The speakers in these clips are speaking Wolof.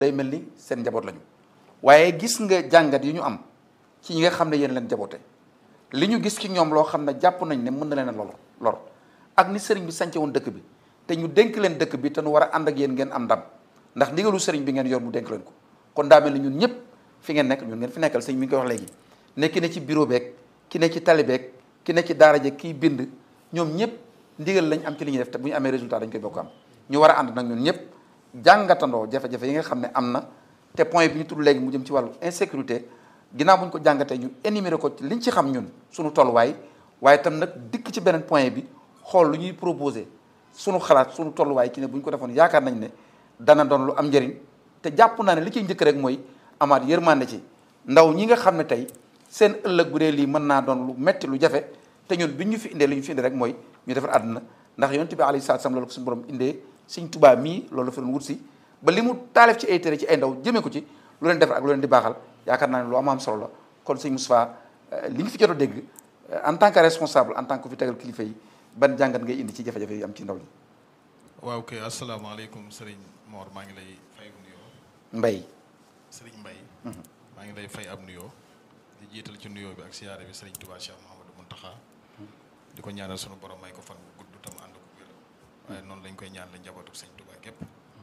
day mel ni seen njaboot lañu waaye gis nga jàngat yi ñu am ci ñi nga xam ne yéen leen jaboote li ñu gis ci ñoom loo xam ne jàpp nañ ne mën na leen a lor lor ak ni sëriñ bi sance woon dëkk bi te ñu dénk leen dëkk bi te nu war a ànd ak yéen ngeen am ndam ndax ndigalu sëriñ bi ngeen yor mu dénk leen ko kon daa mel ni ñun ñëpp fi ngeen nekk ñun ngeen fi nekkal sëñ mi ngi koy wax léegi ne ki ne ci bureau beeg ki ne ci tali beeg ki ne ci daara jeeg kiy bind ñoom ñëpp ndigal lañ am ci li ñuy def te bu ñu amee résultat dañ koy bokk am ñu war a ànd nag ñun ñëpp jàngatandoo jafe-jafe yi nga xam ne am na te point bi ñu tudd léegi mu jëm ci wàllu insécurité ginnaaw bu ñu ko jàngatee ñu énuméré ko ci liñ ci xam ñun suñu tolluwaay waaye itam nag dikk ci beneen point bi xool lu ñuy proposé suñu xalaat suñu tolluwaay ci ne bu ñu ko defoon yaakaar nañ ne dana doon lu am njëriñ te jàpp naa ne li ciy njëkk rek mooy amaat yërmande ci ndaw ñi nga xam ne tey seen ëllëg bu dee lii mën naa doon lu metti lu jafe te ñun bi ñu fi indee li ñu fi indee rek mooy ñu defar àdduna ndax yonent bi alayhi salaatu salaam loolu ko suñu borom indee Sëñ Tuubaa mii loolu la fa doon wut si ba li mu taalif ci ay tere ci ay ndaw jëmee ko ci lu leen defar ak lu leen di baaxal yaakaar naa ne lu am am solo la kon sëñ Moustapha li nga fi jot a dégg en tant que responsable en tant que fi tegal kilifa yi ban jàngat ngay indi ci jafe-jafe yi am ci ndaw ñi. waaw kay asalaamaaleykum sëriñ Mor maa ngi lay fay ab nuyoo. Mbay. sëriñ Mbay. maa ngi lay fay ab nuyoo. di jiital ci nuyoo bi ak siyaare bi sëriñ Touba Cheikh Mouhamadou Mountakha. di ko ñaanal sunu borom may ko fan bu gudd tam ànd ko wér. waaye noonu lañ koy ñaanal njabootu sëriñ Touba gépp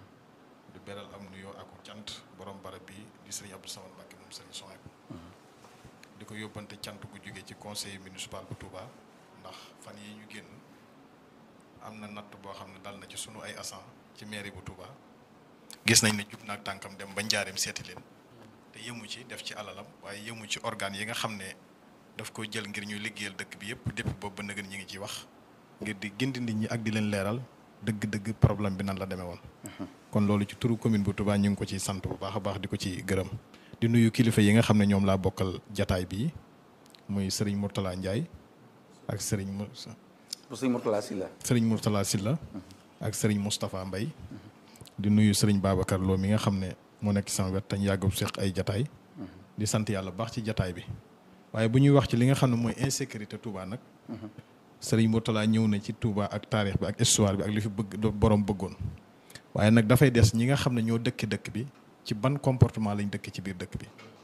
di beral am nuyoo ak cant borom barab bi di sëriñ Abdou Samad Mbacke moom sëriñ Sohayb di ko yóbbante cant gu jógee ci conseil municipal bu Touba ndax fan yi ñu génn am na natt boo xam ne dal na ci sunu ay agent ci mairie bu Touba gis nañ ne jug naag tànkam dem ba njaareem seeti leen te yëmu ci def ci alalam waaye yëmu ci organes yi nga xam ne daf ko jël ngir ñu liggéeyal dëkk bi yëpp depuis boobu ba nëgën ñi ngi ciy wax ngir di gindi nit ñi ak di leen leeral dëgg-dëgg problème bi nan la demee woon. kon loolu ci turu commune bu Touba ñu ngi ko ciy sant bu baax a baax di ko ci gërëm di nuyu kilifa yi nga xam ne ñoom laa bokkal jataay bii muy sëriñ Mourtala Ndiaye ak sëriñ mu bu sëñ Mourtala Sylla. sëriñ Mourtala Sylla ak sëriñ Moustapha Mbaye di nuyu sëriñ Babacar Lo mi nga xam ne moo nekk sama wet tañ yàgg seq ay jataay di sant yàlla baax ci jataay bi waaye bu ñuy wax ci li nga xam ne mooy insécurité Touba nag sëriñ Mourtala ñëw na ci Touba ak taarix bi ak histoire bi ak li fi bëgg borom bëggoon waaye nag dafay des ñi nga xam ne ñoo dëkk dëkk bi ci ban comportement lañ dëkk ci biir dëkk bi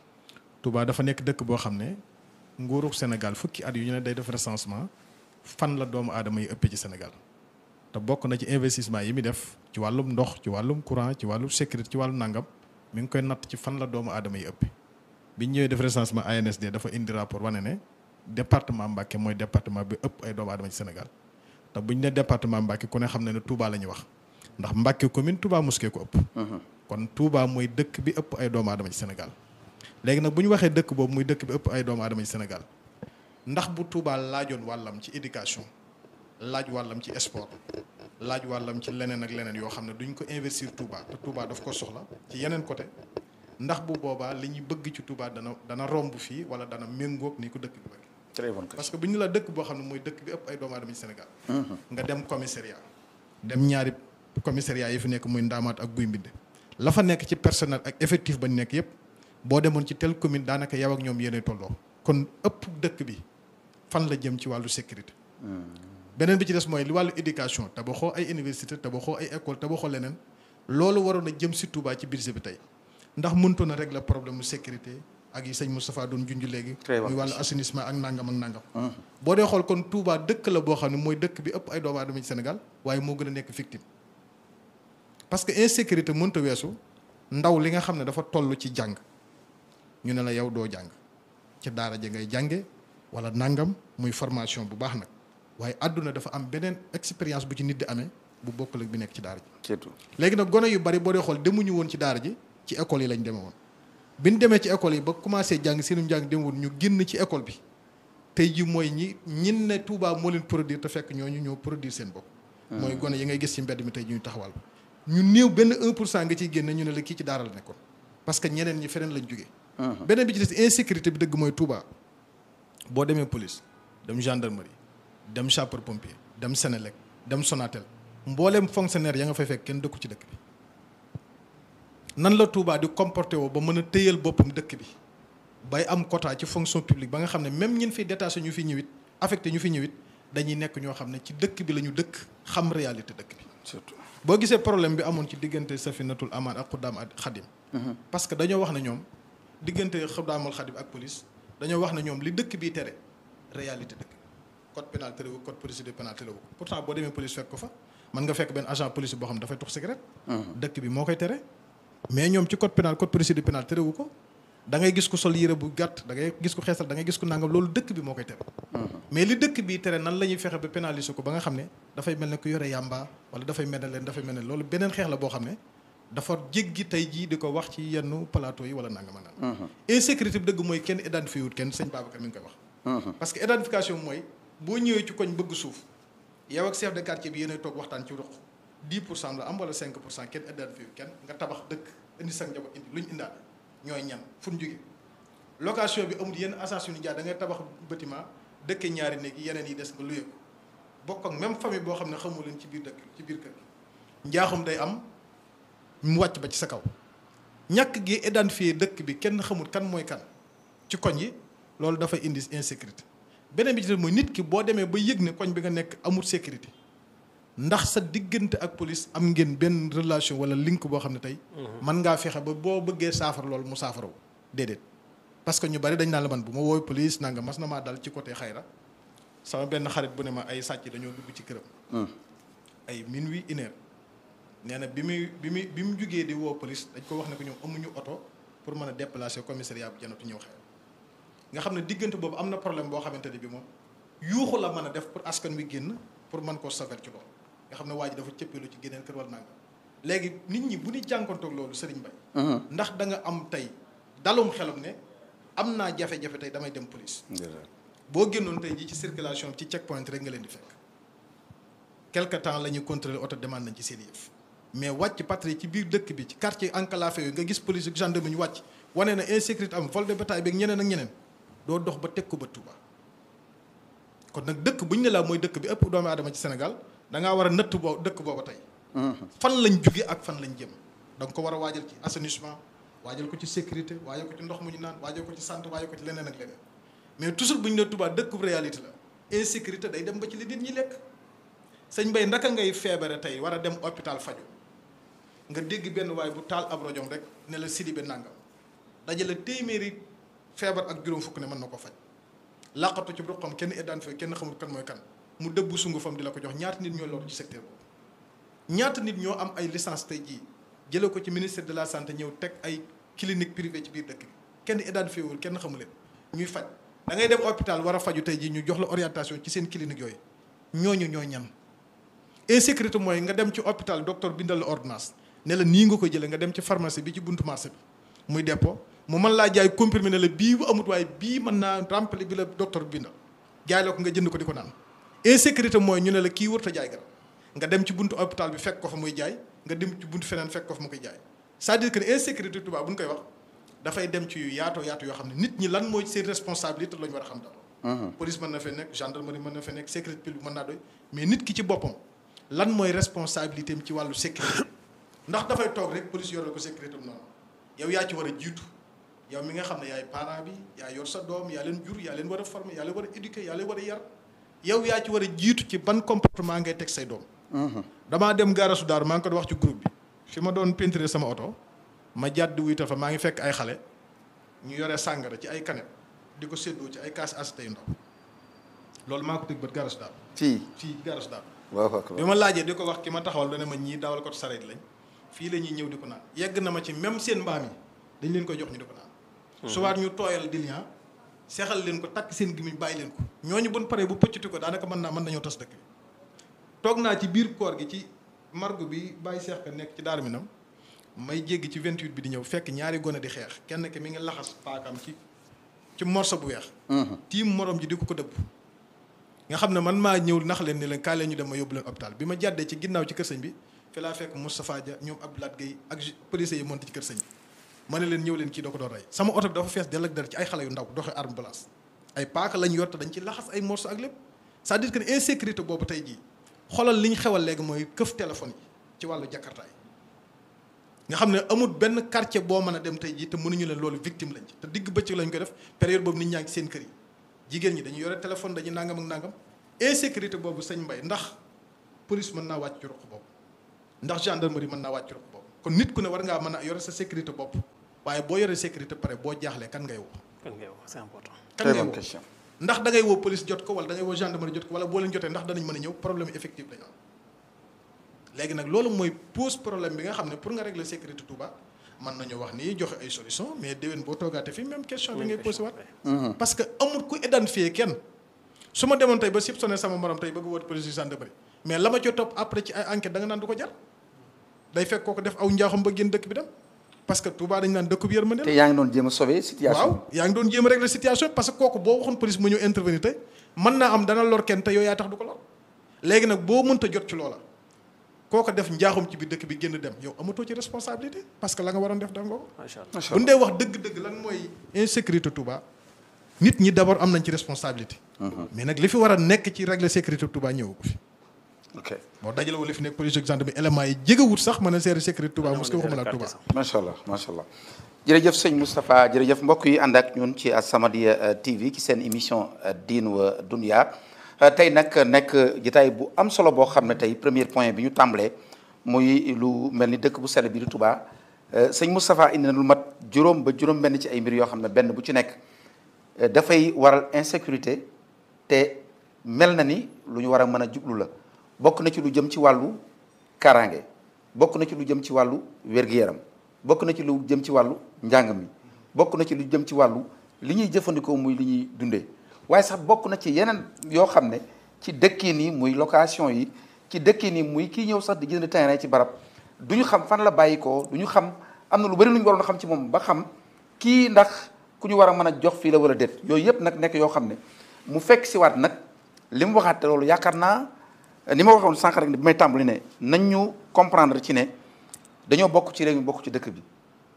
Touba dafa nekk dëkk boo xam ne nguurug Sénégal fukki at yu ñu ne day def recensement fan la doomu aadama yi ëppee ci Sénégal te bokk na ci investissement yi muy def ci wàllum ndox ci wàllum courant ci wàllum sécurité ci wàllum nangam mi ngi koy natt ci fan la doomu aadama yi ëppee biñ ñëwee def recensement ANSD dafa indi rapport wane ne département Mbacké mooy département bi ëpp ay doomu aadama ci Sénégal te buñ ne département Mbacké ku ne xam ne ne Touba la ñuy wax ndax Mbacké commune Touba Mosquée ko ëpp. kon Touba mooy dëkk bi ëpp ay doomu aadama ci Sénégal léegi nag bu ñu waxee dëkk boobu muy dëkk bi ëpp ay doomu aadama ci Sénégal ndax bu Touba laajoon wàllam ci éducation laaj wàllam ci sport laaj wàllam ci leneen ak leneen yoo xam ne duñ ko investir Touba te Touba daf ko soxla ci yeneen côté ndax bu boobaa li ñu bëgg ci Touba dana dana romb fii wala dana méngóog ni ko dëkk bi bëgg très bonne question parce que bu ñu la dëkk boo xam ne mooy dëkk bi ëpp ay doomu aadama ci Sénégal nga dem commissariat dem ñaari commissariat yi fi nekk muy ndaamaat ak guy mbind la fa nekk ci personnel ak effectif ba nekk yépp boo demoon ci telle commune daanaka yow ak ñoom yéenay tolloo kon ëpp dëkk bi fan la jëm ci wàllu sécurité beneen bi ci des mooy li wàllu éducation tabaxoo ay université tabaxoo ay école tabaxoo leneen loolu waroon a jëm si Touba ci budget bi tey ndax mëntoon na régler problème mu sécurité ak yi sëñ Moustapha doon junj léegi muy wàllu assainissement ak nangam ak nangam boo dee xool kon Touba dëkk la boo xam ne mooy dëkk bi ëpp ay doomu aadama ci Sénégal waaye moo gën a nekk victime parce que insécurité mënta weesu ndaw li nga xam ne dafa toll ci jàng ñu ne la yow doo jàng ci daara ja ngay jànge wala nangam muy formation bu baax nag waaye àdduna dafa am beneen expérience bu ci nit di amee bu bokkul ak bi nekk ci daara ji. surtout léegi nag gone yu bari boo dee xool demuñu woon ci daara ji ci école yi lañ demee woon bi ñu demee ci école yi ba commencé jàng seenum jàng dem woon ñu génn ci école bi tey ji mooy ñi ñin ne Touba moo leen produire te fekk ñooñu ñoo produire seen bopp. mooy gone yi ngay gis ci mbedd mi tey ji ñu taxawal. ñu néew benn 1 pour cent nga ciy génne ñu ne la kii ci daara la nekkoon parce que ñeneen ñi feneen lañ jógee. beneen bi ci des insécurité bi dëgg mooy Touba boo demee police dem gendarmerie dem sapeur pompier dem Sénélec dem Sonatel mbooleem fonctionnaire ya nga fay fekk kenn dëkku ci dëkk bi. nan la Touba di comporté woo ba mën a téyal boppam dëkk bi bay am quota ci fonction publique ba nga xam ne même ñin fi détaché ñu fi ñëwit affecté ñu fi ñëwit dañuy nekk ñoo xam ne ci dëkk bi la ñu dëkk xam réalité dëkk bi. surtout boo gisee problème bi amoon ci diggante Safinatul Amaan ak Xuddaam ak Xadim parce que dañoo wax ne ñoom diggante Xuddaamul Xaadim ak police dañoo wax ne ñoom li dëkk bii tere réalité dëkk code pénal terewu code procédure pénale terewu ko pourtant boo demee police fekk ko fa mën nga fekk benn agent police boo xam ne dafay tux cigarette dëkk bi moo koy tere mais ñoom ci code pénal code procédure pénale terewu ko da ngay gis ko sol yére bu gàtt da ngay gis ko xeesal da ngay gis ko nangam loolu dëkk bi moo koy tere mais li dëkk bi tere nan la ñuy fexe ba pénaliser ko ba nga xam ne dafay mel ne ku yore yàmba wala dafay mel ne leen dafay mel ne loolu beneen xeex la boo xam ne dafa jéggi tey jii di ko wax ci yenn plateau yi wala nangam ak nangam insécurité bi dëgg mooy kenn identifié wut kenn sëñ Babacar mi ngi koy wax parce que identification mooy boo ñëwee ci koñ bëgg suuf yow ak chef de quartier bi yéenay toog waxtaan ci ruq 10 pour cent la am wala 5 pour cent kenn identifié wut kenn nga tabax dëkk indi sa njaboot indi lu ñu indaale ñooy ñan fu ñu jógee location bi amul yenn association ni jaay da ngay tabax bâtiment dëkke ñaari néeg yi yeneen yi des nga luye ko bokk ak même famille boo xam ne xamu leen ci biir dëkk ci biir kër gi njaaxum day am mu wàcc ba ci sa kaw ñàkk gi identifié dëkk bi kenn xamul kan mooy kan ci koñ yi loolu dafay indi insécurité beneen bi ci mooy nit ki boo demee ba yëg ne koñ bi nga nekk amul sécurité ndax sa diggante ak police am ngeen benn relation wala link boo xam ne tey mën ngaa fexe ba boo bëggee saafara loolu mu saafara wu déedéet parce que ñu bari dañ naan la man bu ma wooy police nanga mas na maa dal ci côté xayra sama benn xarit bu ne ma ay sàcc dañoo dugg ci këram ay minuit une heure nee na bi muy bi muy bi mu jugee di woo police dañ ko wax ne ko ñoom amuñu oto pour mën a déplacer commissariat bu janatu ñëw xew nga xam ne diggante boobu am na problème boo xamante ne bi moom yuuxu la mën a def pour askan wi génn pour mën koo saver ci loolu nga xam ne waa ji dafa cëppeelu ci génneen kër wala nanga léegi nit ñi bu ñu jànkontoog loolu sëriñ bay ndax da nga am tey dalum xelam ne am naa jafe-jafe tey damay dem police boo génnoon tey jii ci circulation ci check point rek nga leen di fekk quelque temps la ñuy contrôler auto demande nañ ci seen yëf mais wàcc patrouille ci biir dëkk bi ci quartier enclavé yooyu nga gis police ak gendarme ñu wàcc wane na insécurité am vol de bétail beeg ñeneen ak ñeneen doo dox ba teg ko ba Touba kon nag dëkk bu ñu ne laa mooy dëkk bi ëpp doomu aadama ci Sénégal da ngaa war a nëtt boo dëkk booba tey fan lañ jóge ak fan lañ jëm da nga ko war a waajal ci assainissement waajal ko ci sécurité waajal ko ci ndox mu ñu naan waajal ko ci santé waajal ko ci leneen ak leneen mais toujours bu ñu ne Touba dëkk bu réalité la insécurité day dem ba ci li nit ñi lekk sëñ Bay ndaka ngay feebare tey war a dem hôpital faju nga dégg benn waay bu taal ab rojom rek ne la Sidibé nangam dajale téeméeri feebar ak juróom fukk ne mën na ko faj laqatu ci ruqam kenn identifié kenn xamul kan mooy kan mu dëbbu sungu fam di la ko jox ñaata nit ñoo loolu ci secteur boobu ñaata nit ñoo am ay licence tey jii jëlee ko ci ministère de la santé ñëw teg ay clinique privée ci biir dëkk bi kenn identifié wul kenn xamu leen ñuy faj da ngay dem hôpital war a faju tey jii ñu jox la orientation ci seen clinique yooyu ñooñu ñoo ñan insécurité mooy nga dem ci hôpital docteur bindal la ordonnance ne la nii nga ko jëlee nga dem ci pharmacie bi ci buntu marché bi muy dépôt mu mën laa jaay comprimé ne la bii bu amut waaye bii mën naa rempli bi la docteur bindal jaay la ko nga jënd ko di ko naan insécurité mooy ñu ne la kii wërta jaay garab nga dem ci buntu hôpital bi fekk ko fa muy jaay nga dem ci buntu feneen fekk ko fa mu koy jaay c'est-à-dire que insécurité tubaab bu ñu koy wax dafay dem ci yu yaatoo yaatu yoo xam ne nit ñi lan mooy seen responsabilité la ñu war a xam dara police mën na fee nekk gendarmerie mën na fee nekk sécurité publique mën naa doy mais nit ki ci boppam lan mooy responsabilité am ci wàllu sécurité ndax dafay toog rek police yoral ko sécurité am noonu yow yaa ci war a jiitu yow mi nga xam ne yaay parent bi yaa yor sa doom yaa leen jur yaa leen war a former yaa leen war a éduquer yaa leen war a yar yow yaa ci war a jiitu ci ban comportement ngay teg say doom damaa dem gaarasu daaru maa ngi ko doon wax ci groupe bi fi ma doon peinturer sama oto ma jàdd wuyta fa maa ngi fekk ay xale ñu yore sàngara ci ay kanet di ko séddoo ci ay kaas as tey ndaw loolu maa ko tëg bët gaarasu daaru fii fii gaarasu daaru waaw akbar bi ma laajee di ko wax ki ma taxawal dana ma ñii dawal ko sareet lañ fii la ñuy ñëw di ko naan yegg na ma ci même seen mbaam yi dañ leen koy jox ñu di ko naan suwaat ñu tooyal dilian seexal leen ko takk seen gimiñ bàyyi leen ko ñooñu buñ paree bu pëccati ko daanaka mën naa mën nañoo tas dëkk bi toog naa ci biir koor gi ci margo bi bàyyi seex ka nekk ci daar mi nam may jéggi ci 28 bi di ñëw fekk ñaari gone di xeex kenn ki mi ngi laxas paakam ci ci morso bu weex tiim morom ji di ko ko dëbb nga xam ne man maa ñëw nax leen ni leen kaa leen ñu dem ma yóbbu leen hôpital bi ma jàddee ci ginnaaw ci kër sëñ bi fi laa fekk Moustapha Dia ñoom Abdoulaye Gueye ak police yi monté ci kër sëñ bi ma ne leen ñëw leen kii doo ko doon rey sama oto bi dafa fees dell ak dara ci ay xale yu ndaw doxe arme blanche ay paaka lañ yor te dañ ci laxas ay morceau ak lépp c'est-à-dire que insécurité boobu tey jii xoolal li ñu xewal léegi mooy këf téléphone yi ci wàllu jakartaay nga xam ne amul benn quartier boo mën a dem tey jii te mënuñu leen loolu victime lañ ci te digg bëccëg lañ ko def période boobu nit ñaa ngi seen kër yi jigéen ñi dañu yore téléphone dañuy nangam ak nangam insécurité boobu sëñ mbay ndax police mën naa wàcc ci ruq boobu ndax gendarmerie mën naa wàcc ci ruq boobu kon nit ku ne war ngaa mën a yore sa sécurité bopp waaye boo yoree sécurité pare boo jaaxlee kan ngay woo kan ngay wax c'est important. kan très ngay bonne woo question ndax da ngay woo police jot ko wala da ngay woo gendarmerie jot ko wala boo leen jotee ndax danañ mën a ñëw problème effectif dañu am léegi nag loolu mooy pose problème bi nga xam ne pour nga régler sécurité Touba mën nañu wax ni joxe ay solution mais déwén boo toogaate fii même question bi ngay posé waat parce que amul ku identifier kenn su ma demoon tey ba sib sonné sama morom tey bëgg woote police gendarmerie mais la ma ci topp après ci ay enquête da nga naan du ko jar day fekk kooku def aw njaaxum ba génn dëkk bi dem parce que Touba dañu naan dëkk bi yërmande te la yaa ngi doon jéem a sauver situation waaw yaa ngi doon jéem a régler situation parce que kooku boo waxoon police mu ñëw intervenir tey mën naa am dana lor kenn te yow yaa tax du ko lor léegi nag boo mënta jot ci loola kooku def njaaxum ci biir dëkk bi génn dem yow amatoo ci responsabilité parce que la nga waroon def def nga ko macha allah macha bu ñu allah dee wax dëgg-dëgg lan mooy insécurité Touba nit ñi d'abord am nañ ci responsabilité mais nag li fi war a nekk ci régler sécurité Touba ñëwu ko fi ok boo dajale wala li fi nekk police gendarmerie éléments yi jegewut sax mën a gérer sécurité Touba mos ko waxuma la Touba macha allah macha allah jërëjëf sëñ Moustapha jërëjëf mbokk yi ànd ak ñun ci As-Samadiyya TV ci seen émission diin wa dunya tey nag nekk jotaay bu am solo boo xam ne tey premier point bi ñu tàmbalee muy lu mel ni dëkk bu sell bi di Touba sëñ Moustapha indi na lu mat juróom ba juróom benn ci ay mbir yoo xam ne benn bu ci nekk dafay waral insécurité te mel na ni lu ñu war a mën a jublu la bokk na ci lu jëm ci wàllu kaaraange bokk na ci lu jëm ci wàllu wér-gu-yaram bokk na ci lu jëm ci wàllu njàng mi bokk na ci lu jëm ci wàllu li ñuy jëfandikoo muy li ñuy dundee waaye sax bokk na ci yeneen yoo xam ne ci dëkkiin yi muy location yi ci dëkkiin yi muy kii ñëw sax di jënd terrain ci barab du ñu xam fan la bàyyi ko du ñu xam am na lu bari lu ñu waroon a xam ci moom ba xam kii ndax ku ñu war a mën a jox fii la wala déet yooyu yëpp nag nekk yoo xam ne mu fekk si waat nag li mu waxaat te loolu yaakaar naa ni ma waxoon sànq rek ne bi may tàmbali ne nañ ñu comprendre ci ne dañoo bokk ci réew mi bokk ci dëkk bi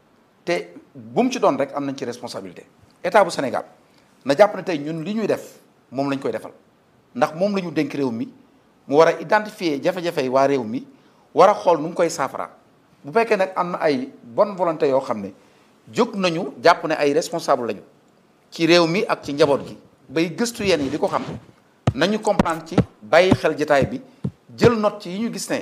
te bu mu ci doon rek am nañ ci responsabilité état bu Sénégal na jàpp ne tey ñun li ñuy def moom lañ koy defal ndax moom la ñu dénk réew mi mu war a identifier jafe-jafe yi waa réew mi war a xool nu mu koy saafara bu fekkee nag am na ay bonne volonté yoo xam ne jóg nañu jàpp ne ay responsable lañu ci réew mi ak ci njaboot gi bay gëstu yenn yi di ko xam nañu comprendre ci bàyyi xel jotaay bi jël note ci yi ñu gis ne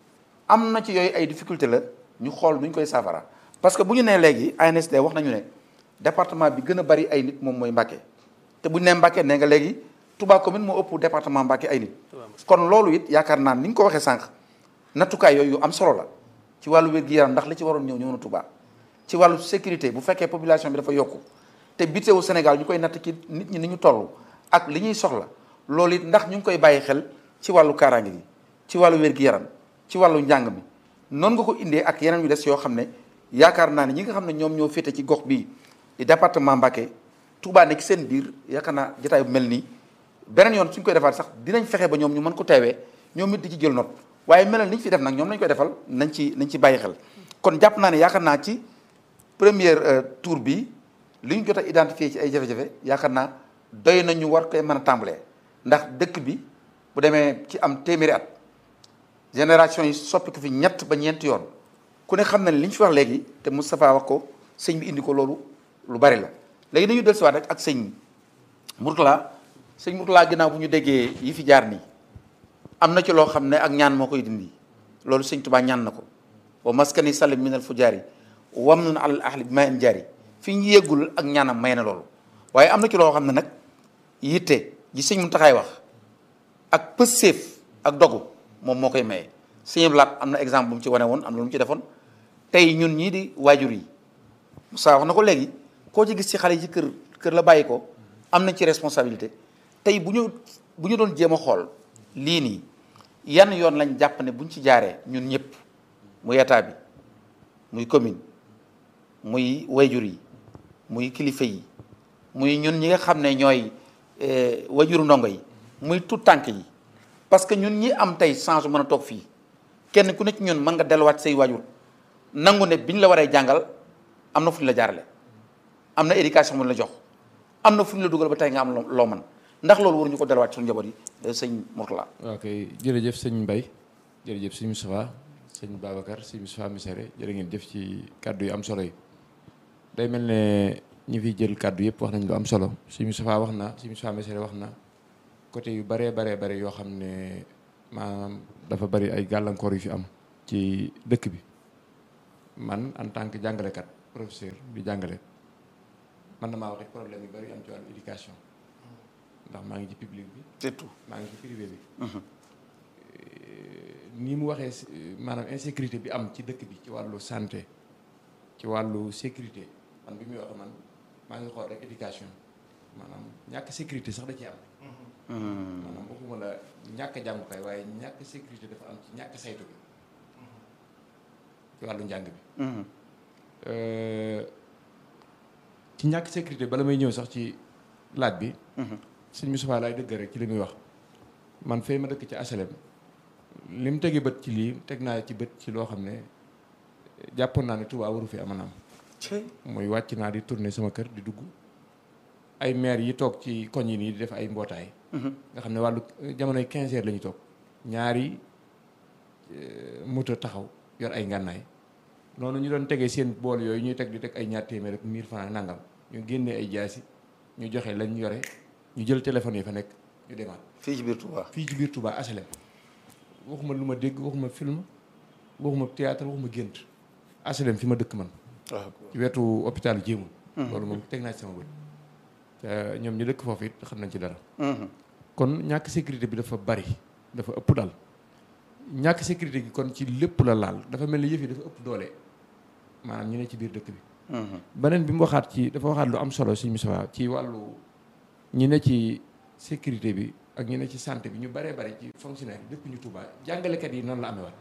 am na ci yooyu ay difficulté la ñu xool nu ñu koy saafara parce que bu ñu nee léegi ANSD wax nañu ne département bi gën a bari ay nit moom mooy Mbacké te bu ñu nee Mbacké nee nga léegi Touba commune moo ëpp département Mbacké ay nit kon loolu it yaakaar naa ni nga ko waxee sànq nattukaay yooyu yu am solo la ci wàllu wér-gu-yaram ndax li ci waroon ñëw ñëw na Touba ci wàllu sécurité bu fekkee population bi dafa yokku te bitewu Sénégal ñu koy natt ci nit ñi ni ñu toll ak li ñuy soxla loolu it ndax ñu ngi koy bàyyi xel ci wàllu kaaraange gi ci wàllu wér-gu-yaram ci wàllu njàng mi noonu nga ko indee ak yeneen yu des yoo xam ne yaakaar naa ne ñi nga xam ne ñoom ñoo féete ci gox bii di département Mbacké Touba nekk seen biir yaakaar naa jotaay bu mel nii beneen yoon suñ koy defaat sax dinañ fexe ba ñoom ñu mën ko teewee ñoom it di ci jël note waaye melal ni ñu fi def nag ñoom lañ koy defal nañ ci nañ ci bàyyi xel kon jàpp naa ne yaakaar naa ci première tour bi li ñu jot a identifié ci ay jafe-jafe yaakaar naa doy nañu war koy mën a tàmbalee ndax dëkk bi bu demee ci am téeméeri at génération yi soppi ko fi ñett ba ñeenti yoon ku ne xam na ne li ñu fi wax léegi te Moustapha wax ko sëñ bi indi ko loolu lu bari la léegi dañu dellusiwaat rek ak sëñ Mourtala sëñ Mourtala ginnaaw bu ñu déggee yi fi jaar nii am na ci loo xam ne ak ñaan moo koy dindi loolu sëñ Tuubaa ñaan na ko wa maskani salim minal fujaari wam nun alal ahli bi ma en jaari fi ñu yéggul ak ñaanam may na loolu waaye am na ci loo xam ne nag yitte ji sëñ Muntaxaay wax ak pësséef ak dogu moom moo koy maye sëñ Blaat am na exemple bu mu ci wane woon am na lu mu ci defoon tey ñun ñii di waajur yi Moussa wax na ko léegi koo ci gis ci xale yi ci kër kër la bàyyi ko am nañ ci responsabilité tey bu ñu bu ñu doon jéem a xool lii nii yan yoon lañ jàpp ne buñ ci jaaree ñun ñëpp muy état bi muy commune muy wayjur yi muy kilifa yi muy ñun ñi nga xam ne ñooy wayjuru ndongo yi muy tout tànk yi parce que ñun ñi am tey chance mën a toog fii kenn ku ne ci ñun mën nga delluwaat say waajur nangu ne biñ la waree jàngal am na fu ñu la jaarale am na éducation bu ñu la jox am na fu ñu la dugal ba tey nga am loo mën ndax loolu waruñu ko delluwaat suñu njaboot yi sëñ Mourtala ok jërëjëf sëñ Mbaye jërëjëf sëñ Moustapha sëñ Babacar sëñ Moustapha Missiré jërë ngeen jëf ci kàddu yu am solo yi day mel ne ñi fiy jël kàddu yëpp wax nañ lu am solo sëñ Moustapha wax na sëñ Moustapha Missiré wax na côté yu baree baree bare yoo xam ne maanaam dafa bari ay gàllankoor yu fi am ci dëkk bi man en tant que jàngalekat professeur di jàngale man na maa waxit problème yu bari yu am ci wàllu éducation ndax maa ngi ci public bi c'est tout maa ngi ci privé bi ni mu waxee si- maanaam insécurité bi am ci dëkk bi ci wàllu santé ci wàllu sécurité man bi muy wax man maa ngi xool rek éducation maanaam ñàkk sécurité sax da ci am maanaam waxuma la ñàkk jàngukaay waaye ñàkk sécurité dafa am ci ñàkk saytu bi ci wàllu njàng bi Euh, ci ñàkk sécurité bala may ñëw sax ci laaj bi sëñ Moustapha laay dëgg rek ci li muy wax man fay ma dëkk ci asalem li mu tegi bët ci lii teg naa ci bët ci loo xam ne jàppoon naa ne Touba waru fi amanam cey mooy wàcc naa di tourner sama kër di dugg ay maire yi toog ci koñ yi nii di def ay mbootaay nga xam ne wàllu jamonoy 15 heures la ñu toog ñaari euh, moto taxaw yor ay ngànnaay noonu ñu doon tegee seen bool yooyu ñuy teg di teg ay ñaar téeméer ak 1000 francs nangam ñu génnee ay jaasi ñu joxe lañ yore ñu jël téléphone yi fa nekk ñu demaat fii ci biir Touba fii ci biir Touba HLM waxuma lu ma dégg waxuma film waxuma théâtre waxuma gént HLM fi ma dëkk man waaw ci wetu hôpital jéemul loolu moom teg naa ci sama bët te ñoom ñu dëkk foofu it xam nañ ci dara kon ñàkk sécurité bi dafa bari dafa ëpp daal ñàkk sécurité gi kon ci lépp la laal dafa mel ni yëf yi dafa ëpp doole maanaam ñu ne ci biir dëkk bi beneen bi mu waxaat ci dafa waxaat lu am solo suñu Moustapha ci wàllu ñi ne ci sécurité bi ak ñi ne ci santé bi ñu baree bari ci fonctionnaire yi dëkkuñu Touba jàngalekat yi noonu la amee waat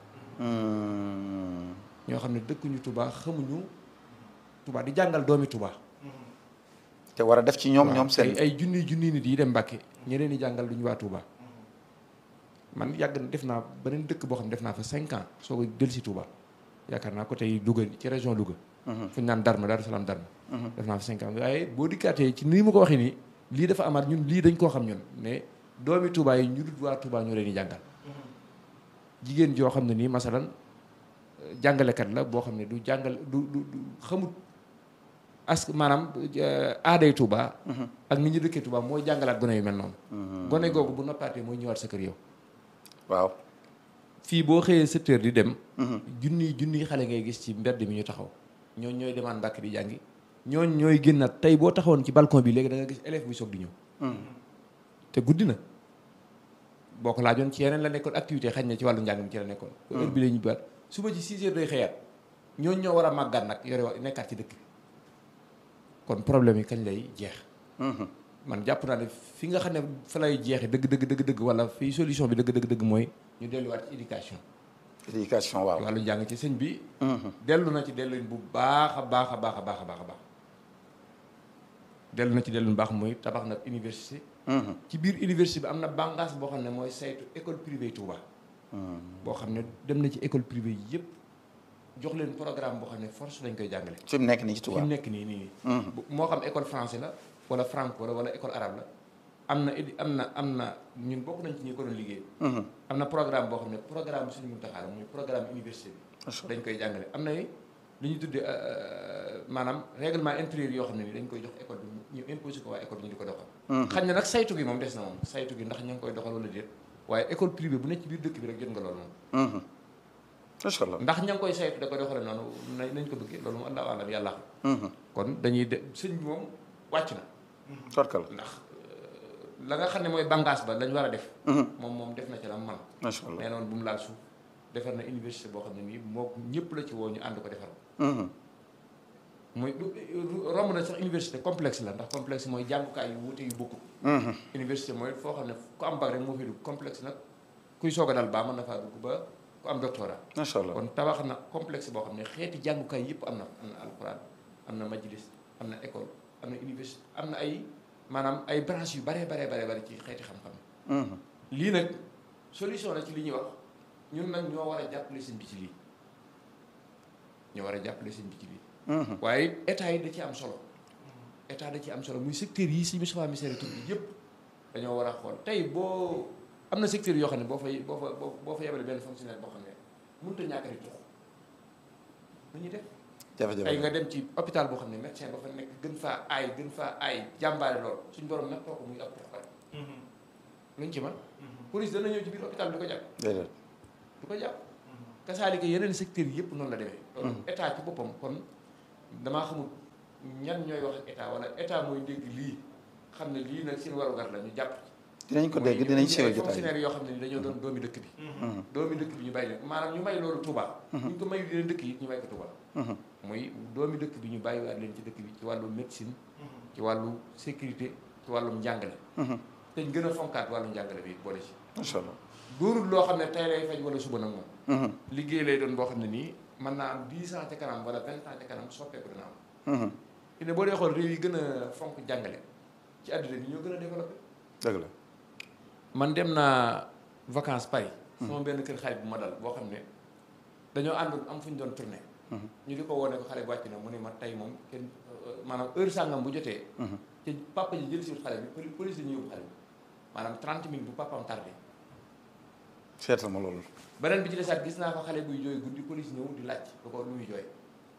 ñoo xam ne dëkkuñu Touba xamuñu Touba di jàngal doomi Touba te war a def ci ñoom ñoom ay seen ay junni junni nit yi dem Mbàkke ñeneen di jàngal duñu waa Touba man yàgg na def naa beneen dëkk boo xam ne def naa fa cinq ans soo ko del si Touba yaakaar naa ko tey Louga ci région Louga fu ñu naan Darma Daaru Salaam Darma def naa fa cinq ans waaye boo dikkaatee ci nii ma ko waxee nii lii dafa amaat ñun lii dañ koo xam ñun ne doomi Touba yi ñu dut waa Touba ñoo leen di jàngal jigéen joo xam ne nii masalan euh, jàngalekat la boo xam ne du jàngal du du du xamut as maanaam euh, aaday Touba ak ni ñu dëkkee Touba mooy jàngalaat gone yu mel noonu gone googu bu noppaatee mooy ñëwaat sa kër yow waaw fii boo xëyee sept heures di dem junni junni xale ngay gis ci mbedd mi ñu taxaw ñooñ ñooy demaan Mbàkke di jàngi ñooñ ñooy génnaat tey boo taxawoon ci balcon bi léegi da nga gis élève buy soog di ñëw te guddi na boo ko laajoon ci yeneen la nekkoon activité xañ na ci wàllu njàng mi ci la nekkoon heure bi la ñu baat suba ci six heures day xëyaat ñooñ ñoo war a màggat nag yore wa nekkaat ci dëkk bi kon problème yi kañ lay jeex man jàpp naa ne fi nga xam ne fa lay jeexee dëgg dëgg dëgg dëgg wala fii solution bi dëgg dëgg dëgg mooy ñu delluwaat ci éducation éducation waaw wàllu njàng ci sëñ bi dellu na ci delluñ bu baax a baax a baax a baax a baax a baax dellu na ci delluñ baax mooy tabax na université ci biir université bi am na bànqaas boo xam ne mooy saytu école privée Touba boo xam ne dem na ci école privée yëpp jox leen programme boo xam ne force lañ koy jàngale fi mu nekk nii ci fi Touba mu nekk nii nii nii bu- moo xam école français la wala franco la wala école arabe la am na édi am na am na ñun bokk nañ ci ñi ko doon liggéey am na programme boo xam ne programme suñu muntaxaar muy programme université bi dañ koy jàngale am na li ñu tuddee euh, maanaam règlement intérieur yoo xam ne ni dañ koy jox école bi ñu imposé ko waa école bi ñu di ko doxal xañ na nag saytu gi moom des na moom saytu gi ndax ña ngi koy doxal wala déet waaye école privée bu nekk ci biir dëkk bi rek jot nga loolu moom macha allah ndax ña ngi koy saytu da koy doxale noonu nañ nañ ko bëggee loolu moom allahu alam yàlla xam kon dañuy de sëñ bi moom wàcc na torkal ndax euh, la nga xam ne mooy bànqaas ba lañ war a def moom moom def na ci la man macha allah nee noonu bu mu laal suuf defar na université boo xam ne nii moo ñëpp la ci woo ñu ànd ko defar mooy du romb na sax université complexe la ndax complexe mooy jàngukaay yu wuute yu bokkut université mooy foo xam ne ku am bac rek moo fi dugg complexe nag kuy soog a dal baa mën na faa dugg ba ku am doctorat macha allah kon tabax na complexe boo xam ne xeeti jàngukaay yëpp am na am na alxuraan am na majlis am na école am na université am na ay maanaam ay branches yu baree baree baree bari ci xeeti xam-xam lii nag solution la ci li ñuy wax ñun nag ñoo war a jàppale sëñ bi ci lii ñoo war a jàppale sëñ bi ci lii waaye état yi da ci am solo état da ci am solo muy secteur yi si Moustapha Missiré tur bi yëpp dañoo war a xool tey boo am na secteur yoo xam ne boo fay boo fa boo boo fa yebale benn fonctionnaire boo xam ne mënut a ñàkk a tux lu ñuy def jafe-jafe ay nga dem ci hôpital boo xam ne médecin ba fa nekk gën faa aay gën faa aay jàmbaare lool suñ borom nag kooku muy ab tuxkat luñ ci man police dana ñëw ci biir hôpital bi du ko jàpp déedéet du ko jàpp kasaalika yeneen secteurs yi yëpp noonu la demee loolu état ci boppam kon damaa xamul ñan ñooy wax ak état wala état mooy dégg lii xam ne lii nag seen warugar la ñu jàpp dinañ ko dégg dinañ siiwee jotaay fonctionnaire yoo xam ne ni dañoo doon doomi dëkk bi doomi dëkk bi ñu bàyyi leen maanaam ñu may loolu Touba bu ñu ko mayu leen dëkk yi ñu may ko Touba muy doomi dëkk bi ñu bàyyiwaat leen ci dëkk bi ci wàllu médecine ci wàllu sécurité ci wàllum njàngale te ñu gën a fonkaat wàllu njàngale bi boole ci macha allah doonul loo xam ne tey lay faj wala suba nag moom liggéey lay doon boo xam ne nii mën naa am dix ans ca kanam wala vingt ans ca kanam soppeeku dina am fi ne boo dee xool réew yi gën a fonk jàngale ci àdduna bi ñoo gën a développé dëgg la man dem naa vacances Paris sama benn kër xarit bu ma dal boo xam ne dañoo àndoon am fu ñu doon tourné ñu di ko wone ko xale bi wàcc na mu ne ma tey moom kenn maanaam heure sàngam bu jotee te papa ji jël siwut xale bi police la ñu yóbbu xale bi maanaam 30 minutes bu papaam tardé seetal ma loolu beneen bi ci desaat gis naa fa xale buy jooy guddi police ñëw di laaj lu ko lu muy jooy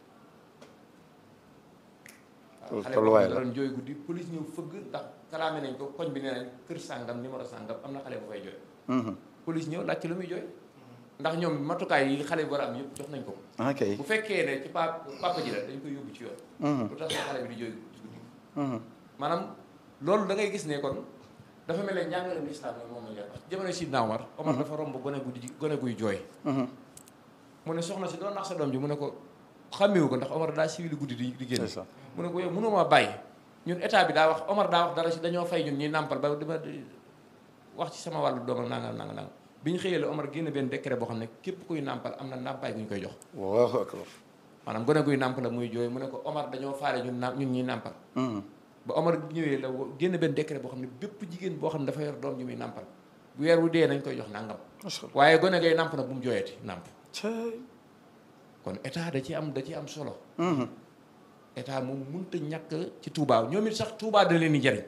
loolu xale tolluwaay boo la xam ne doon jooy guddi police ñëw fëgg ndax kalaame nañ ko koñ bi nee nañ kër sàngam numéro sàngam am na xale bu fay jooy police ñëw laaj ci lu muy jooy ndax ñoom matukaay yi xale bi war a am yëpp jox nañ ko ok bu fekkee ne ci pa papa ji la dañ koy yóbbu ci yoon lu tax sa xale bi di jooy ci guddi maanaam loolu da ngay gis ne kon dafa mel ne njàngaleem lislaam la moom la ñu wax jamono Sidna Omar Omar dafa romb gone guddi gone guy jooy mu ne soxna si doon nax sa doom ji mu ne ko xàmmewu ko ndax Omar daa siwili guddi di di génn c'est ça mu ne ko yow mënoo maa bàyyi ñun état bi daa wax Omar daa wax dara si dañoo fay ñun ñuy nàmpal ba dama wax ci sama wàllu doomam nangam nangam nangam bi ñu xëyee la Omar génn benn décret boo xam ne képp kuy nàmpal am na nàmpaay gu ñu koy jox Allahu akbar maanaam gone guy nàmp la muy jooy mu ne ko Omar dañoo faale ñun na ñun ñuy nàmpal ba Omar ñëwee la wo- génn benn décret boo xam ne bépp jigéen boo xam ne dafa yor doom ji muy nàmpal bu weer wu dee nañ koy jox nàngam macha allah waaye gone gay nàmp nag bu mu jooyati nàmp cay kon état da ci am da ci am solo état moom mënut a ñàkk ci Touba ñoom it sax Touba da leen di jariñ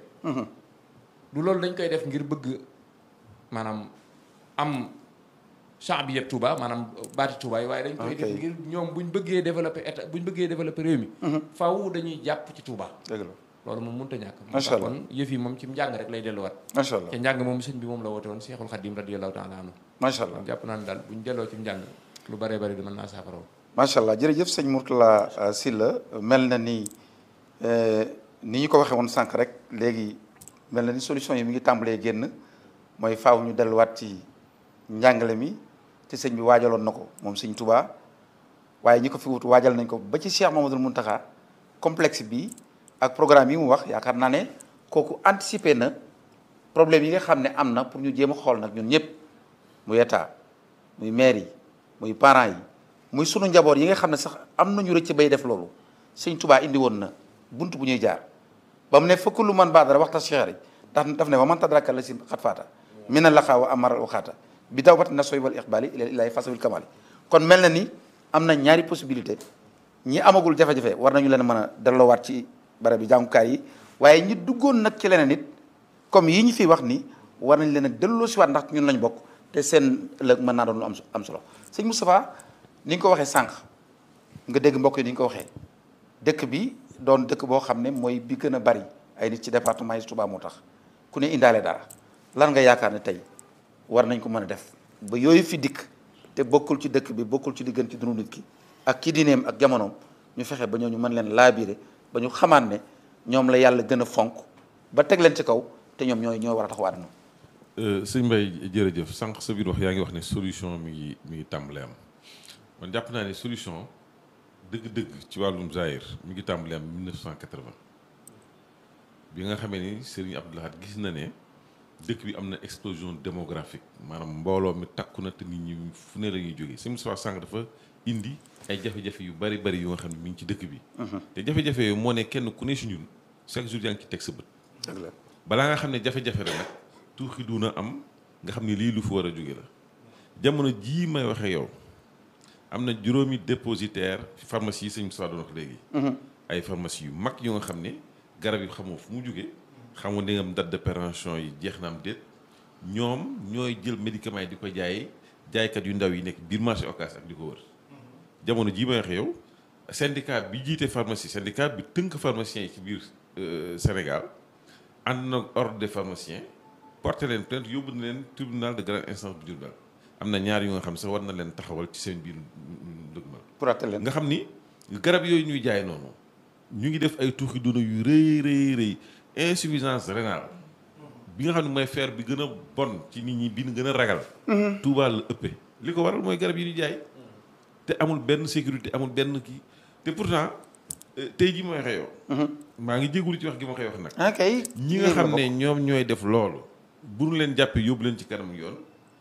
du loolu dañ koy def ngir bëgg maanaam am champ bi yëpp Touba maanaam baati Touba yi waaye dañ koy def Ok. ngir ñoom buñ bëggee développer état buñ bëggee développer réew mi faaw dañuy jàpp ci Touba dëgg la loolu moom mënut a ñàkk moo Macha tax Allah. kon yëf yi moom ci njàng rek lay delluwaat macha allah te njàng moom sëñ bi moom la woote woon Seexul Xadim radiyallahu taala anhu macha allah kon jàpp naa ne daal buñ delloo ci njàng lu bëree bëri mën naa saafara macha allah jërëjëf sëñ Mourtala euh, Sylla mel na ni euh, ni ñu ko waxee woon sànq rek léegi mel na ni solution yi mi ngi tàmbalee génn mooy faaw ñu delluwaat ci njàngale mi te sëñ bi waajaloon na ko moom sëñ Touba waaye ñi ko fi wut waajal nañ ko ba ci Cheikh Mamadou Mountakha complexe bi ak programme yi mu wax yaakaar naa ne kooku anticiper na problème yi nga xam ne am na pour ñu jéem a xool nag ñun ñëpp muy état muy maire yi muy parents yi muy sunu njaboot yi nga xam ne sax am nañu rëcc bay def loolu sëñ Touba indi woon na bunt bu ñuy jaar ba mu ne fëkk lu man baadara waxta cheikh ndax daf ne wa man tadraka la si xat faata mina laqaa wa amara waxaata bi daw bat na soy wal iqbali ila ilahi fasabil kamali kon mel na ni am na ñaari possibilité ñi amagul jafe-jafe war nañu leen mën a delloowaat ci barab bi jàngukaay yi waaye ñi duggoon nag ci leneen it comme yi ñu fi wax ni war nañ leen a delloo si waat ndax ñun lañ bokk te seen ëllëg mën naa doon lu am am solo sëñ Moustapha ni nga ko waxee sànq nga dégg mbokk yi ni nga ko waxee dëkk bi doon dëkk boo xam ne mooy bi gën a bari ay nit ci département yi Touba moo tax ku ne indaale dara lan nga yaakaar ne tey war nañ ko mën a def ba yooyu fi dikk te bokkul ci dëkk bi bokkul ci diggante dundu nit ki ak ki diineem ak jamonoom ñu fexe ba ñooñu mën leen laabire ba ñu xamaat ne ñoom la yàlla gën a fonk ba teg leen ci kaw te ñoom ñooy ñoo war a taxaw àdduna sëñ Mbaye jërëjëf sànq sa biir wax yaa ngi wax ne solution mi ngi mi ngi tàmbalee am man jàpp naa ne solution dëgg-dëgg ci wàllum Zahir mi ngi tàmbalee am 1980 bi nga xamee ni Serigne Abdou Lahad gis na ne dëkk bi am na explosion démographique maanaam mbooloo mi takku na te nit ñi fu ne la ñuy jógee sëñ Moustapha sànq dafa indi ay jafe-jafe yu bari bari yu nga xam ne mi ngi ci dëkk bi. te jafe-jafe yooyu moo ne kenn ku ne si ñun chaque jour yaa ngi ci teg sa bët. dëgg la balaa nga xam ne jafe-jafe la nag tuuxi duna am nga xam ne lii lu fi war a jóge la jamono jii may waxee yow am na juróomi dépositaire pharmacie yi sëñ Moussa doon wax léegi. ay pharmacie yu mag yu nga xam ne garab yi xamoo fu mu jógee xamoo ne nga date de péremption yi jeex na am déet ñoom ñooy jël médicament yi di ko jaay jaaykat yu ndaw yi nekk biir marché Ocass ak di ko wër jamono jii may waxee yow syndicat bi jiite pharmacie syndicat bi tënk pharmacien yi ci biir Sénégal ànd na ordre des pharmaciens porté leen plainte yóbbu na leen tribunal de grande instance bu Diourbel am na ñaar yu nga xam sax war na leen taxawal ci seen biir dëgmal pour attel leen nga xam ni garab yooyu ñuy jaay noonu ñu ngi def ay tuuxi duna yu rëy rëy rëy insuffisance rénale bi nga xam ne mooy feer bi gën a bon ci nit ñi bi ñu gën a ragal Touba la ëppee li ko waral mooy garab yi ñu jaay te amul benn sécurité amul benn kii te pourtant euh, tey jii ma waxee yow maa ngi jégalu ci wax gi ma koy wax nag ah kay ñi nga xam ne ñoom ñooy def loolu bu ñu leen jàppee yóbbu leen ci kanam yoon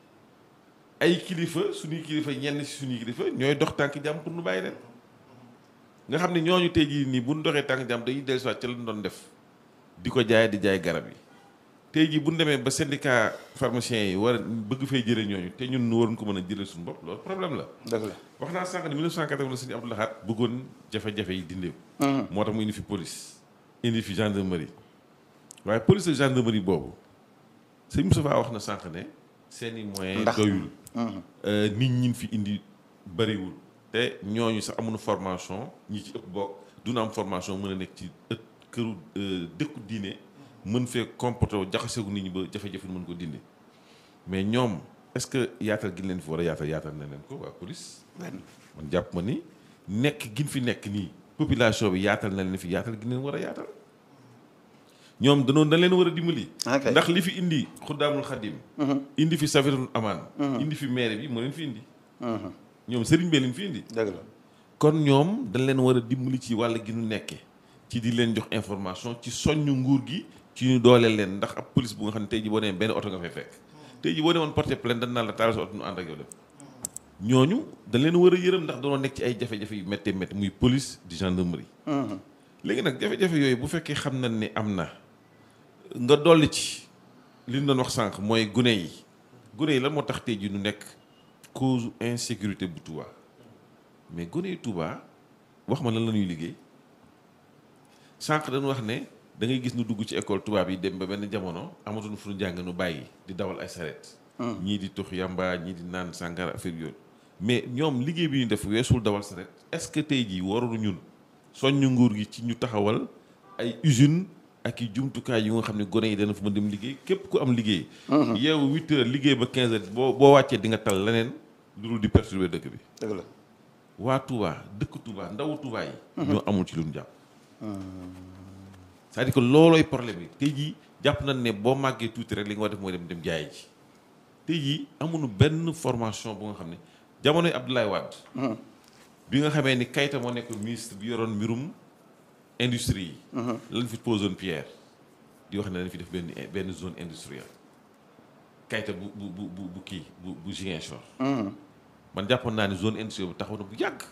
ay kilifa suñuy kilifa ñenn si suñuy kilifa ñooy dox tànk jàmm pour nu bàyyi leen nga xam ne ñooñu tey jii nii bu ñu doxee tànk jàmm dañuy dellusiwaat ca lañ doon def di ko jaay di jaay garab yi tey jii bu ñu demee ba syndicat pharmacien yi war a bëgg fee jëlee ñooñu te ñun nu waroon ko mën a jëlee suñu bopp loolu problème la. dëgg la wax naa sànq ne 1980 la sëñ Abdou Lahad bëggoon jafe-jafe yi dindeeku. moo tax mu indi fi police indi fi gendarmerie waaye police ak gendarmerie boobu sëñ Moustapha wax na sànq ne seen i moyens Ndax- doyul. nit ñi fi indi bëriwul. te ñooñu sax amuñu formation ñi ci ëpp bokk duna am formation mën a nekk ci ëtt këru euh, dëkku diine mën fee comporté wu jaxaseegu nit ñi ba jafe-jafe mën ko dindi mais ñoom est-ce que yaatal gi leen fi war a yaatal yaatal na leen ko waa police. benn man jàpp ma ni nekk gin fi nekk nii population bi yaatal na leen fi yaatal gi leen war a yaatal ñoom danoon dañ leen war a dimbali. Ok. ndax li fi indi xuddaamul xadim indi fi safiratul amaan indi fi maire bi moo leen fi indi ñoom sëriñ bee leen fi indi dëgg la kon ñoom dañ leen war a dimbali ci wàll gi nu nekkee ci di leen jox information ci soññu nguur gi ci ñu dooleel leen ndax ab police bu nga xam ne tey ji boo nee benn oto nga fay fekk tey ji boo nee woon porter plainte dañ naan la taal sa oto nu ànd ak yow dem ñooñu dañ leen war a yërëm ndax dañoo nekk ci ay jafe-jafe yu méttee métti muy police di gendarmerie léegi nag jafe-jafe yooyu bu fekkee xam nañ ni am na nga dolli ci li ñu doon wax sànq mooy gune yi gune yi lan moo tax tey ji nu nekk cause insécurité bu Touba mais gone yi Touba wax ma lan la ñuy liggéey sànq dañu wax ne da ngay gis nu dugg ci école tubaab yi dem ba benn jamono amatuñu fu ñu jàng nu bàyyi di dawal ay sareet ñii di tux yamba ñii di naan sàngara affaire yooyu mais ñoom liggéey bi ñu def weesul dawal sareet est-ce que tey jii waroon ñun soññu nguur gi ci ñu taxawal ay usine ak i jumtukaay yu nga xam ne gone yi dana fa mën dem liggéey képp ku am liggéey yeewu huit heures liggéey ba quinze heures boo boo wàccee di nga tal leneen lu dul di perturber dëkk bi dëgg la waa Touba dëkk Touba ndawu Touba yi. ñoo amul ci lu ñu jàpp. c'est-à-dire que loolooy problème bi tey jii jàpp nañ ne boo màggee tuuti rek li nga war def mooy dem dem jaayi ji tey jii amuñu benn formation bu nga xam ne jamonoy Abdoulaye Wade. bi nga xamee ni Kayta moo nekk ministre bi yoroon mbirum industrie yi. lañ fi posoon pierre di wax ne dañ fi def benn benn zone industrielle Kayta bu bu bu bu bu kii bu bu Ziguinchor. man jàppoon naa ne zone industrielle bu taxaw na bu yàgg.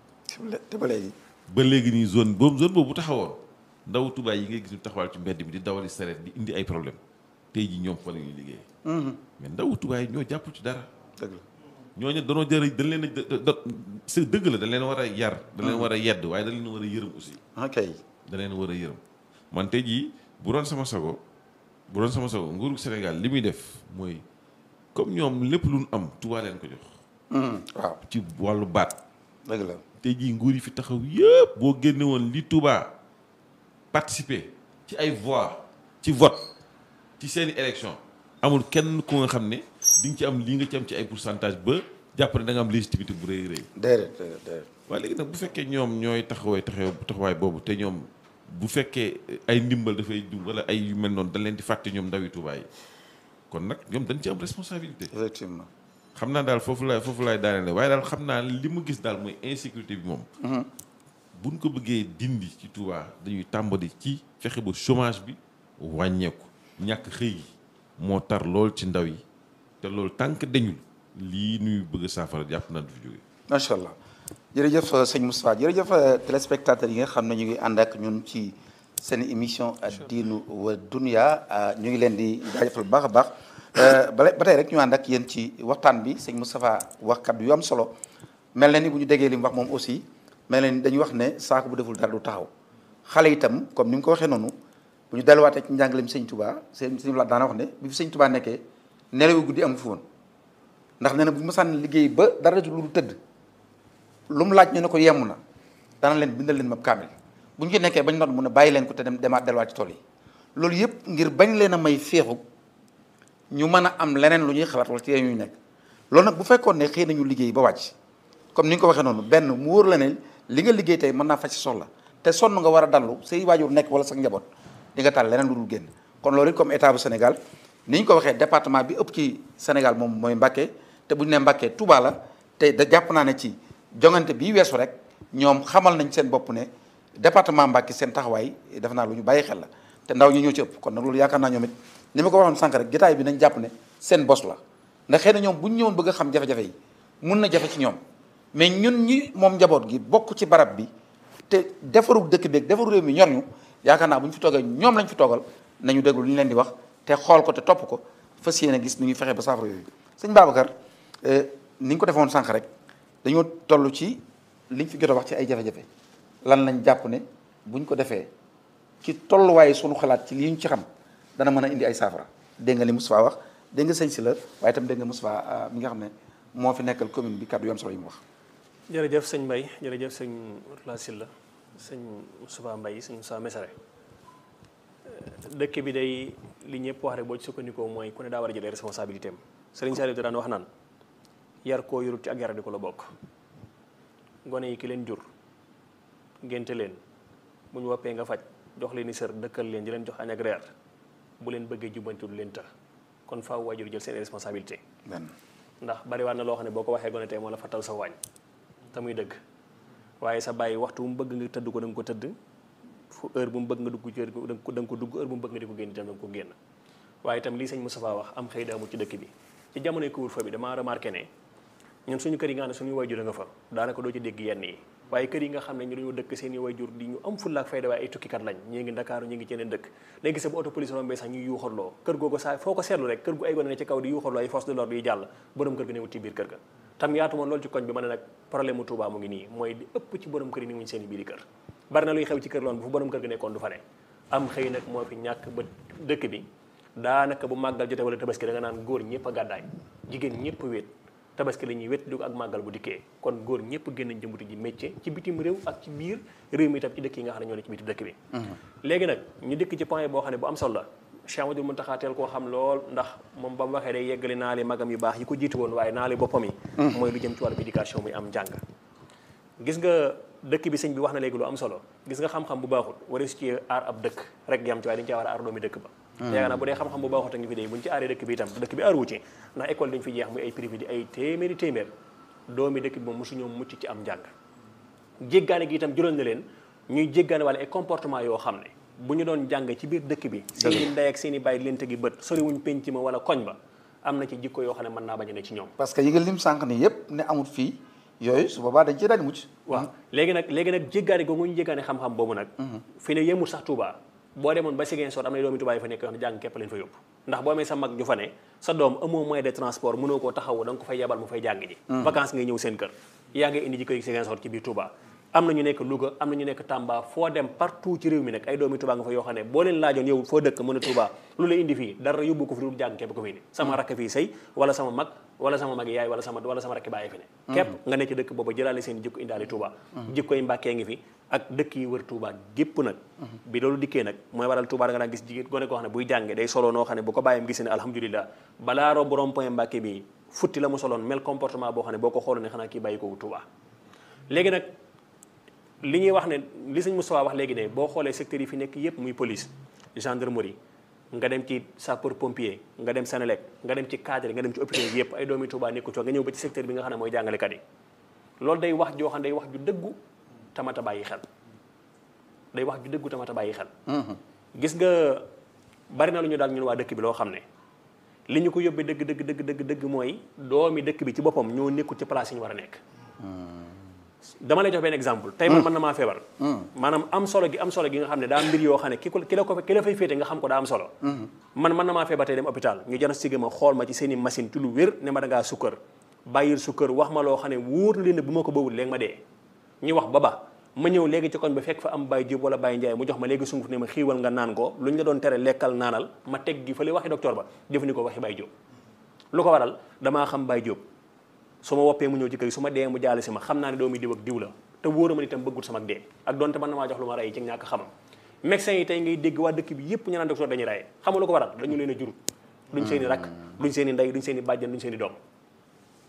te ba léegi ba léegi nii zone boobu zone boobu bu taxawoon ndaw Touba yi ngay gis ñu taxawal ci mbedd mi di dawali sareet di indi ay problème tey jii ñoom fa la ñuy liggéey. mais ndaw Touba yi ñoo jàppul ci dara. dëgg la ñooñu danoo jërë dañ leen a da da c'est dëgg la dañ leen war a yar. dañ leen war a yedd waaye dañ leen war a yërëm aussi. ok dañ leen war a yërëm man tey jii bu doon sama sago bu doon sama sago nguuru Sénégal li muy def mooy comme ñoom lépp lu ñu am Touba leen ko jox. waaw ci wàllu baat. dëgg la tey jii nguur yi fi taxaw yëpp boo génne woon li Touba participer ci ay voix ci vote ci seeni élection amul kenn ku nga xam ne di nga ci am lii nga ci am ci ay pourcentage ba jàpp ne da nga am légitimité bu rëy rëy déedéet déedéet déedéet waaye léegi nag bu fekkee ñoom ñooy taxawee taxaw taxawaay boobu te ñoom bu fekkee ay ndimbal dafay dugg wala ay yu mel noonu dañ leen di fàtte ñoom ndawi Touba yi kon nag ñoom dañ ci am responsabilité effectivement xam naa daal foofu laay foofu laay daanele waaye daal xam naa li mu gis daal mooy insécurité bi moom buñ ko bëggee dindi ci Touba dañuy tàmbali ci fexe ba chômage bi wàññeeku ñàkk xëy gi moo tar lool ci ndaw yi te loolu tànk dañul lii nuy bëgg a saafara jàpp naa du fi jóge macha allah jërëjëf sëñ Moustapha jërëjëf téléspectateurs yi nga xam ne ñu ngi ànd ak ñun ci seen émission diinu wa dunya ñu ngi leen di jaajëfal bu baax a baax ba ba tey rek ñu ànd ak yéen ci waxtaan bi sëñ Moustapha wax kaddu yu am solo mel na ni bu ñu déggee li mu wax moom aussi mel na ni dañuy wax ne saako bu deful dara du taxaw xale itam comme ni mu ko waxee noonu bu ñu delluwaatee ci njàngaleem sëñ Touba sëñ sëñ la daana wax ne bi fi sëñ Touba nekkee nelawu guddi amu fi woon ndax nee na bu ñu mësaan liggéey ba dara du lu tëdd lu mu laaj ñu ne ko yemm na dana leen bindal leen mab kaamil bu ñu ci nekkee bañ noot mu ne bàyyi leen ko te dem demaat delluwaat ci tool yi loolu yëpp ngir bañ leen a may féexu ñu mën a am leneen lu ñuy xalaat wala ci yéen ñuy nekk loolu nag bu fekkoon ne xëy nañu liggéey ba wàcc comme ni nga ko waxee noonu benn mu wóor la ne li nga liggéey tey mën naa faj si soxla te sonn nga war a dallu say waajur nekk wala sa njaboot di nga taal leneen lu dul génn kon loolu it comme état bu Sénégal ni ñu ko waxee département bi ëpp ci Sénégal moom mooy Mbacké te bu ñu nee Mbacké Touba la te da jàpp naa ne ci jongante bii weesu rek ñoom xamal nañ seen bopp ne département Mbacké seen taxawaay def naa lu ñu bàyyi xel la te ndaw ñi ñoo ci ëpp kon nag loolu yaakaar naa ñoom it ni ma ko waxoon sànq rek jotaay bi nañ jàpp ne seen bos la ndax xëy na ñoom bu ñu ñëwoon bëgg a xam jafe-jafe yi mun na jafe ci ñoom mais ñun ñi moom njaboot gi bokk ci barab bi te defaru dëkk beeg defaru réew mi ñor ñu yaakaar naa bu ñu fi toogee ñoom lañ fi toogal nañu déglu li ñu leen di wax te xool ko te topp ko fas yéene gis nu ñuy fexe ba saafara yooyu sëñ Babacar ni ñu ko defoon sànq rek dañoo toll ci liñ fi jot a wax ci ay jafe-jafe lan lañ jàpp ne buñ ko defee ci tolluwaaye sunu xalaat ci li ñu ci xam dana mën a indi ay saafara dégg nga li Moustapha wax dégg nga sëñ si la waaye itam dégg nga Moustapha mi nga xam ne moo fi nekkal commune bi kàddu yu am solo yi mu wax. jërëjëf sëñ Mbaye jërëjëf sëñ Mourtala Sylla sëñ Moustapha Mbaye sëñ Moustapha Mesare dëkk bi day li ñëpp wax rek boo ci sukkandikoo mooy ku ne daa war a jëlee responsabilité am sëriñ Saliou daan wax naan yar koo yorut ci ak yar di ko la bokk gone yi ki leen jur ngénte leen bu ñu woppee nga faj jox leen i sër dëkkal leen di leen jox añ ak reer bu leen bëggee jubbanti du leen të kon faaw waajur jël seen responsabilité benn ndax bariwaat na loo xam ne boo ko waxee gone tey moo la fattal sa waañ te muy dëgg waaye sa bàyyi waxtu bu mu bëgg nga tëdd ko da nga ko tëdd fu heure bu mu bëgg nga dugg ci da nga ko da nga ko dugg heure bu mu bëgg nga di ko génn itam da nga ko génn waaye itam lii sëñ Moustapha wax am xëy daamul ci dëkk bi ci jamonoy couvre-feu bi damaa remarqué ne ñun suñu kër yi nga xam ne suñuy wayjur a nga fa daanaka doo ci dégg yenn yi waaye kër yi nga xam ne ñu dañoo dëkk seen i wayjur di ñu am fulla ak fayda waaye ay tukkikat lañ ñii ngi Dakar ñi ngi ci yeneen dëkk léegi gis bu auto police rombee sax ñuy yuuxarloo kër googu saa foo ko seetlu rek kër gu ay gone ne ci kaw di yuuxarloo ay force de l'ordre yi jàll borom kër ga newut ci biir kër ga tam yaatu moon loolu ci koñ bi ma ne nag problème mu Touba mu ngi nii mooy di ëpp ci borom kër yi ni wuñ seen i biiri kër bari na luy xew ci kër loon bu fu borom kër ga nekkoon du fa ne am xëy nag moo fi ñàkk ba dëkk bi daanaka bu màggal jotee wala tabaski da nga naan góor ñëpp a gàddaay jigéen ñëpp wéet tabaski la ñuy wét du ak màggal bu dikkee kon góor ñëpp génn nañ jëmbuti ji métier ci bitim réew ak ci biir réew mi itam ci dëkk yi nga xam ne ñoo ne ci bitim dëkk bi léegi nag ñu dëkk ci point boo xam ne bu am solo la Cheikh Amadou Mountakha teel koo xam lool ndax moom ba mu waxee day yeggali naali magam yu baax yi ko jiitu woon waaye naali boppam yi mooy lu jëm ci wàllu éducation muy am njàng gis nga dëkk bi sëñ bi wax na léegi lu am solo gis nga xam-xam bu baaxul wara su ci aar ab dëkk rek yam ci waaye dañu cee war a aar doomi dëkk ba yaakaar naa bu dee xam-xam bu baaxul te ngi fi dee buñu ci aaree dëkk bi itam dëkk bi aaru ci ndax école dañu fi jeex muy ay privé di ay téeméeri téeméer doomi dëkk bi moom mosu ñoom mucc ci am njàng jéggaane gi itam jural na leen ñuy jéggaane wala ay comportement yoo xam ne bu ñu doon jàng ci biir dëkk bi seeni ndey ak seeni bàyyi leen tegi bët soriwuñ penc ma wala koñ ba am na ci jikko yoo xam ne mën naa bañ a ne ci ñoom parce que yi nga lim sànq ni yëpp ne amul fii yooyu su boobaa dañ ci daal di mucc waaw léegi nag léegi nag jéggaane googu ñu jéggaane xam-xam boobu nag fi ne yemul sax Touba boo demoon ba Ziguinchor am na doomi Touba yi fa nekk yoo xam ne jàng képp leen fa yóbbu ndax boo amee sa mag ju fa ne sa doom amoo moyen de transport mënoo koo taxawu da nga ko fay yebal mu fay jàng ji vacances ngay ñëw seen kër yaa ngay indi ji koy Ziguinchor ci biir Touba am na ñu nekk Louga am na ñu nekk Tamba foo dem partout ci réew mi nag ay doomi Touba nga fa yoo xam ne boo leen laajoon yow foo dëkk mën a Touba lu la indi fii dara yóbbu ko fi dul jàng képp ko fi indi sama rakk fii sëy wala sama mag wala sama mag yaay wala sama wala sama rakk bàyyi fi ne képp nga nekk ci dëkk booba jëlaale seen jikko indaale Touba jikko yi Mbàkkee ngi fi ak dëkk yi wër Touba gépp nag bi loolu dikkee nag mooy waral Touba da nga daan gis jigéen gone koo xam ne buy jànge day solo noo xam ne bu ko bàyyam gis ne alhamdulilah balaa rob borom point Mbàkke bi futti la mu soloon mel comportement boo xam ne boo ko xooloon ne xanaa kii bàyyi ko Touba léegi nag li ñuy wax ne li sëñ Moustapha wax léegi ne boo xoolee secteurs yi fi nekk yépp muy police gendarmerie nga dem ci sapeur pompier nga dem Sénélec nga dem ci cadre nga dem ci hôpital yépp ay doomi Touba nekku ci nga ñëw ba ci secteur bi nga xam ne mooy jàngalekat yi loolu day wax joo xam ne day wax ju dëggu tamata bàyyi xel day wax ju dëggu tamata bàyyi xel gis nga bari na lu ñu daal ñun waa dëkk bi loo xam ne li ñu ko yóbbee dëgg dëgg dëgg dëgg dëgg mooy doomi dëkk bi ci boppam ñoo nekkul ci place yi ñu war a nekk dama lay jox benn exemple tey man mën na maa feebar maanaam am solo gi am solo gi nga xam ne daa mbir yoo xam ne ki ko ki la ko ki la fay féete nga xam ko daa am solo man mën na maa feebar tey dem hôpital ñu jana sigé ma xool ma ci seen i machine ci lu wér ne ma da ngaa sukkër bàyyil sukkër wax ma loo xam ne wóor na leen ne bu ma ko bawul léegi ma dee ñu wax ba ba ma ñëw léegi ci koñ ba fekk fa am Baye Diop wala Baye Ndiaye mu jox ma léegi sunguf ne ma xiiwal nga naan ko lu ñu la doon tere lekkal naanal ma teg gi fële waxi docteur ba jëfandikoo waxi Baye Diop lu ko waral damaa xam Baye Diop su ma woppee mu ñëw ci kër gi su ma dee mu jaale si ma xam naa ne doomi diw ak diw la te wóora ma itam bëggut sama dee ak donte mën na maa jox lu ma rey ci ñàkk xamam médecins yi tey ngay dégg waa dëkk bi yépp ñu naan docteur dañuy rey xam nga lu ko waral dañu leen a jurut duñ seen i rakk duñ seen i ndey duñ seen i bàjjan duñ seen i doom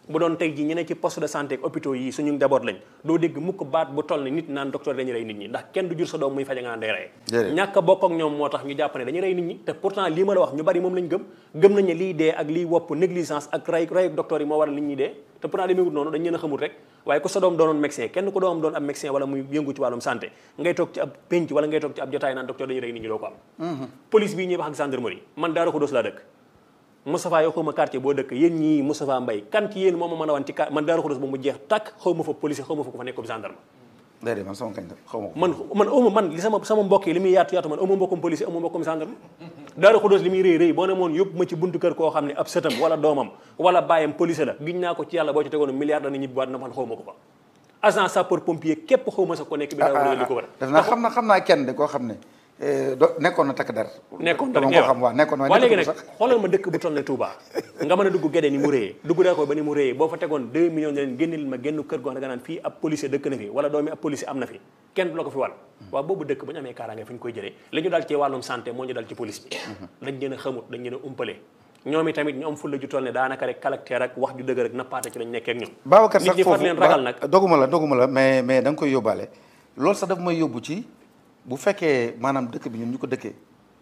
bu doon tey ji ñu ne ci poste de santé ak hôpitaux yi suñu njaboot lañ doo dégg mukk baat bu toll ni nit naan docteur dañuy rey nit ñi ndax kenn du jur sa doom muy faja nga naan day rey Déedéet. ñàkk a bokk ak ñoom moo tax ñu jàpp ne dañuy rey nit ñi te pourtant lii ma la wax ñu bari moom lañ gëm gëm nañ ne lii dee ak lii wopp négligence ak rey rey docteur yi moo waral nit ñi dee te pourtant demeewut noonu dañ leen a xamul rek waaye ku sa doom doonoon médecin kenn ku doomam doon ab médecin wala muy yëngu ci wàllum santé ngay toog ci ab penc wala ngay toog ci ab jotaay naan docteur dañuy rey nit ñi doo ko am police bii ñuy wax ak gendarmerie man Daaru Xudoos laa dëkk Moustapha yoo xaw ma quartier boo dëkk yéen ñii Moustapha Mbaye kan ci yéen moo ma mën a wan ci ka man Daaru Xudoos ba mu jeex tàkk xaw ma fa police xaw ma fa ko fa nekk gendarme déedéet man sama kañ la xaw ma ko. man man amu man li sama sama mbokk yi li muy yaatu yaatu man amu mbokkum police amu mbokkum gendarme Daaru Xudoos li muy rëy rëy boo ne moon yóbbu ma ci buntu kër koo xam ne ab sëtam wala doomam wala bàyyam police la giñ naa ko ci yàlla boo ci tegoon milliard dana ñibbiwaat na man xaw ma ko fa agent sapeur pompier képp xaw ma sa ko nekk bi Daaru Xudoos li ko war def naa xam na xam naa kenn de koo xam ne eh, do nekkoon na takk der. nekkoon dama ko xam waaw nekkoon waaye léegi nekkoon nag sax. xoolal ma dëkk bu toll ne Touba nga mën a dugg Gédé ni mu réyee dugg daa ko ba ni mu réyee boo fa tegoon 2 millions ne leen génneel ma génn kër goo xam ne nga naan fii ab policier dëkk na fi wala doomi ab policier am na fi kenn du la ko fi wàll waaw boobu dëkk bu ñu amee kaaraange fi ñu koy jëlee li ñu dal ci wàllum santé moo ñu dal ci police bi dañ leen a xamut dañ leen a umpale ñoom i tamit ñu am fulla ju toll ne daanaka rek caractère ak wax ju dëgg rek nappaate ci lañ nekkee ak ñoom Babacar nit sax ñi far foofu leen ragal ba- nag doguma la doguma la mais mais da nga koy yóbbaale loolu sax daf may yóbbu ci bu fekkee maanaam dëkk bi ñun ñu ko dëkkee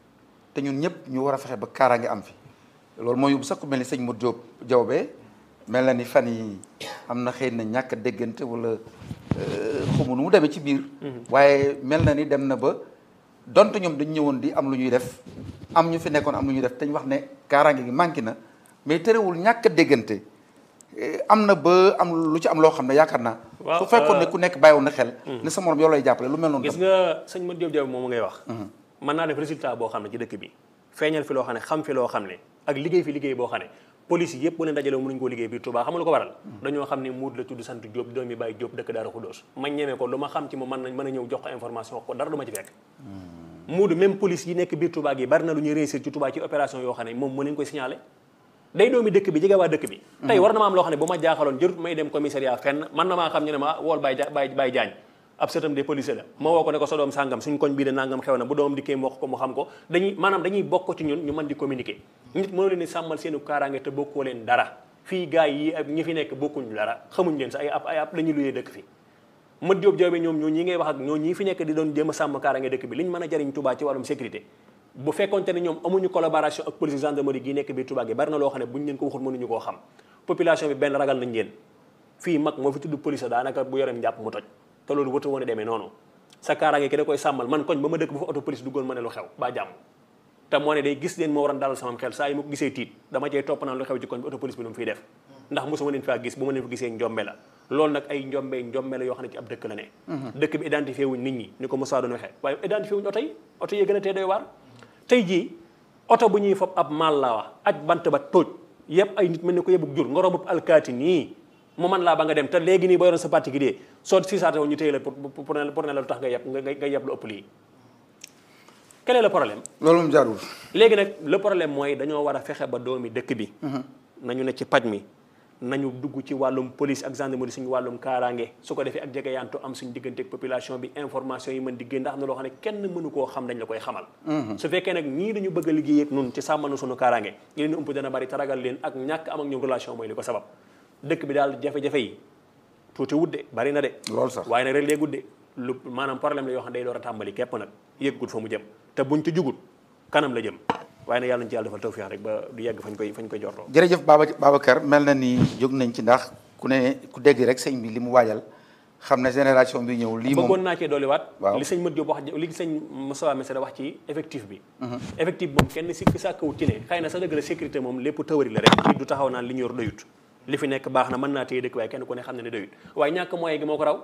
te ñun ñëpp ñu war a fexe ba kaaraange am fi loolu mooy yóbbu sax ku mel ni sëñ Modou Diop Diawbe mel na ni fan yi am na xëy na ñàkk a déggante wala xamu nu mu demee ci biir waaye mel na ni dem na ba donte ñoom dañ ñëwoon di am lu ñuy def am ñu fi nekkoon am lu ñuy def te ñu wax ne kaaraange gi manqué na mais terewul ñàkk a déggante Eh, am na ba am lu ci am loo xam ne yaakaar naa. Waaw, su fekkoon ne euh, ku nekk bàyyiwoon na xel. ne sa morom yow lay jàppale lu mel noonu. gis tam. nga sëñ Modou Diop Diop moom ngay wax mën naa def résultat boo xam ne ci dëkk bi feeñal fi loo xam ne xam fi loo xam ne ak liggéey fi liggéey boo xam ne police yi yëpp bu leen dajalee mënuñu koo liggéey biir Touba xam nga lu ko waral dañoo xam ne muut la tudd sant Diop doomi Baye Diop dëkk Daaru Xuddoos ma ñemee ko lu ma xam ci moom mën nañ mën a ñëw jox ko information wax ko dara du ma ci fekk muudu même police yi nekk biir Touba gi bari na lu ñuy réussir ci Touba ci opération yoo xam ne moom mën nañ koy signalé day doomi dëkk bi jege waa dëkk bi tey war na ma am loo xam ne bu ma jaaxaloon jërut may dem commissariat fenn man na maa xam ñu ne ma wool Baye Ja Baye Baye Diagne ab sëtam des policiers la ma woo ko ne ko sa doom sàngam suñ koñ bii de nangam xew na bu doom dikkee mu wax ko mu xam ko dañuy maanaam dañuy bokk ci ñun ñu mën di communiquer nit mënoo leen di sàmmal seenu kaaraange te bokkoo leen dara fii gars yi ak ñi fi nekk bokkuñ dara xamuñ leen sa ay ab ay ab dañuy luyee dëkk fi mat Diop Diop ñoom ñoo ñi ngay wax ak ñoo ñii fi nekk di doon jéem a sàmm kaaraange dëkk bi liñ mën a jariñ Touba ci wàllum sécurité bu fekkonte ne ñoom amuñu collaboration ak police gendarmerie gi nekk biir Touba gi bari na loo xam ne buñ leen ko waxul mënuñu koo xam population bi benn ragal nañ leen fii mag moo fi tudd police daanaka bu yoreem njàpp mu toj te loolu wata woon a demee noonu sa kaaraange ki da koy sàmmal man koñ ba ma dëkk bu fa auto police duggoon ma ne lu xew ba jàmm te moo ne day gis leen moo waroon dalal sama xel saa yi ma ko gisee tiit dama cey topp naan lu xew ci koñ bi auto police bi lu mu fiy def ndax mosuma leen faa gis bu ma leen fa gisee njombe la loolu nag ay njombe njombe la yoo xam ne ci ab dëkk la ne dëkk bi identifié wuñ nit ñi ni ko Moussa doon waxee waaye identifié wuñ oto yi oto yi gën a tee doy waar tey jii oto bu ñuy fob ab maal la wax aj bant ba tóoj yëpp ay nit mel ni ko yebuk jur nga robub alkaati nii mu man laa ba nga dem te léegi nii boo yoroon sa particulier soo siisaate woon ñu téye la pour pour ne pour ne la lu tax nga yeb nga nga yeb lu ëpp lii quel est le problème loolu moom jaarul. léegi nag le problème mooy dañoo war a fexe ba doomi dëkk bi nañu ne ci paj mi nañu dugg ci wàllum police ak gendarmerie suñu wàllum kaaraange su ko defee ak jegeyantu am suñu diggante ak population bi information yi mën di génn ndax am na loo xam ne kenn mënu koo xam dañ la koy xamal su fekkee nag ñii dañu bëgg a liggéey ak nun ci sàmmanu suñu kaaraange ñu leen ump dana bari taragal leen ak ñàkk am ak ñoom relation mooy li ko sabab dëkk bi daal jafe-jafe yi tuuti wudde bari na de loolu sax waaye nag rek léegi gudde lu maanaam problème la yoo xam ne day door a tàmbali képp nag yëggut fa mu jëm te buñ ci jugut kanam la jëm waaye nag yàlla nañu ci yàlla defal tawfiix rek ba du yegg fañ koy fañ koy jortoo jërëjëf Baba Babacar mel na ni jóg nañ ci ndax ku ne ku dégg rek sëñ bi li mu waajal xam ne génération bi ñëw lii bëggoon moom naa cee dolliwaat Waaw. li sëñ Mat Diop wax li sëñ Moussa Messere wax ci effectif bi effectif moom kenn sikki sàkkawut ci ne xëy na sa dëgg la sécurité moom lépp tawari la rek nit du taxaw naan li ñu yor doyut li fi nekk baax na mën naa téye dëkk waaye kenn ku ne xam ne ne doyut waaye ñàkk moyen gi moo ko raw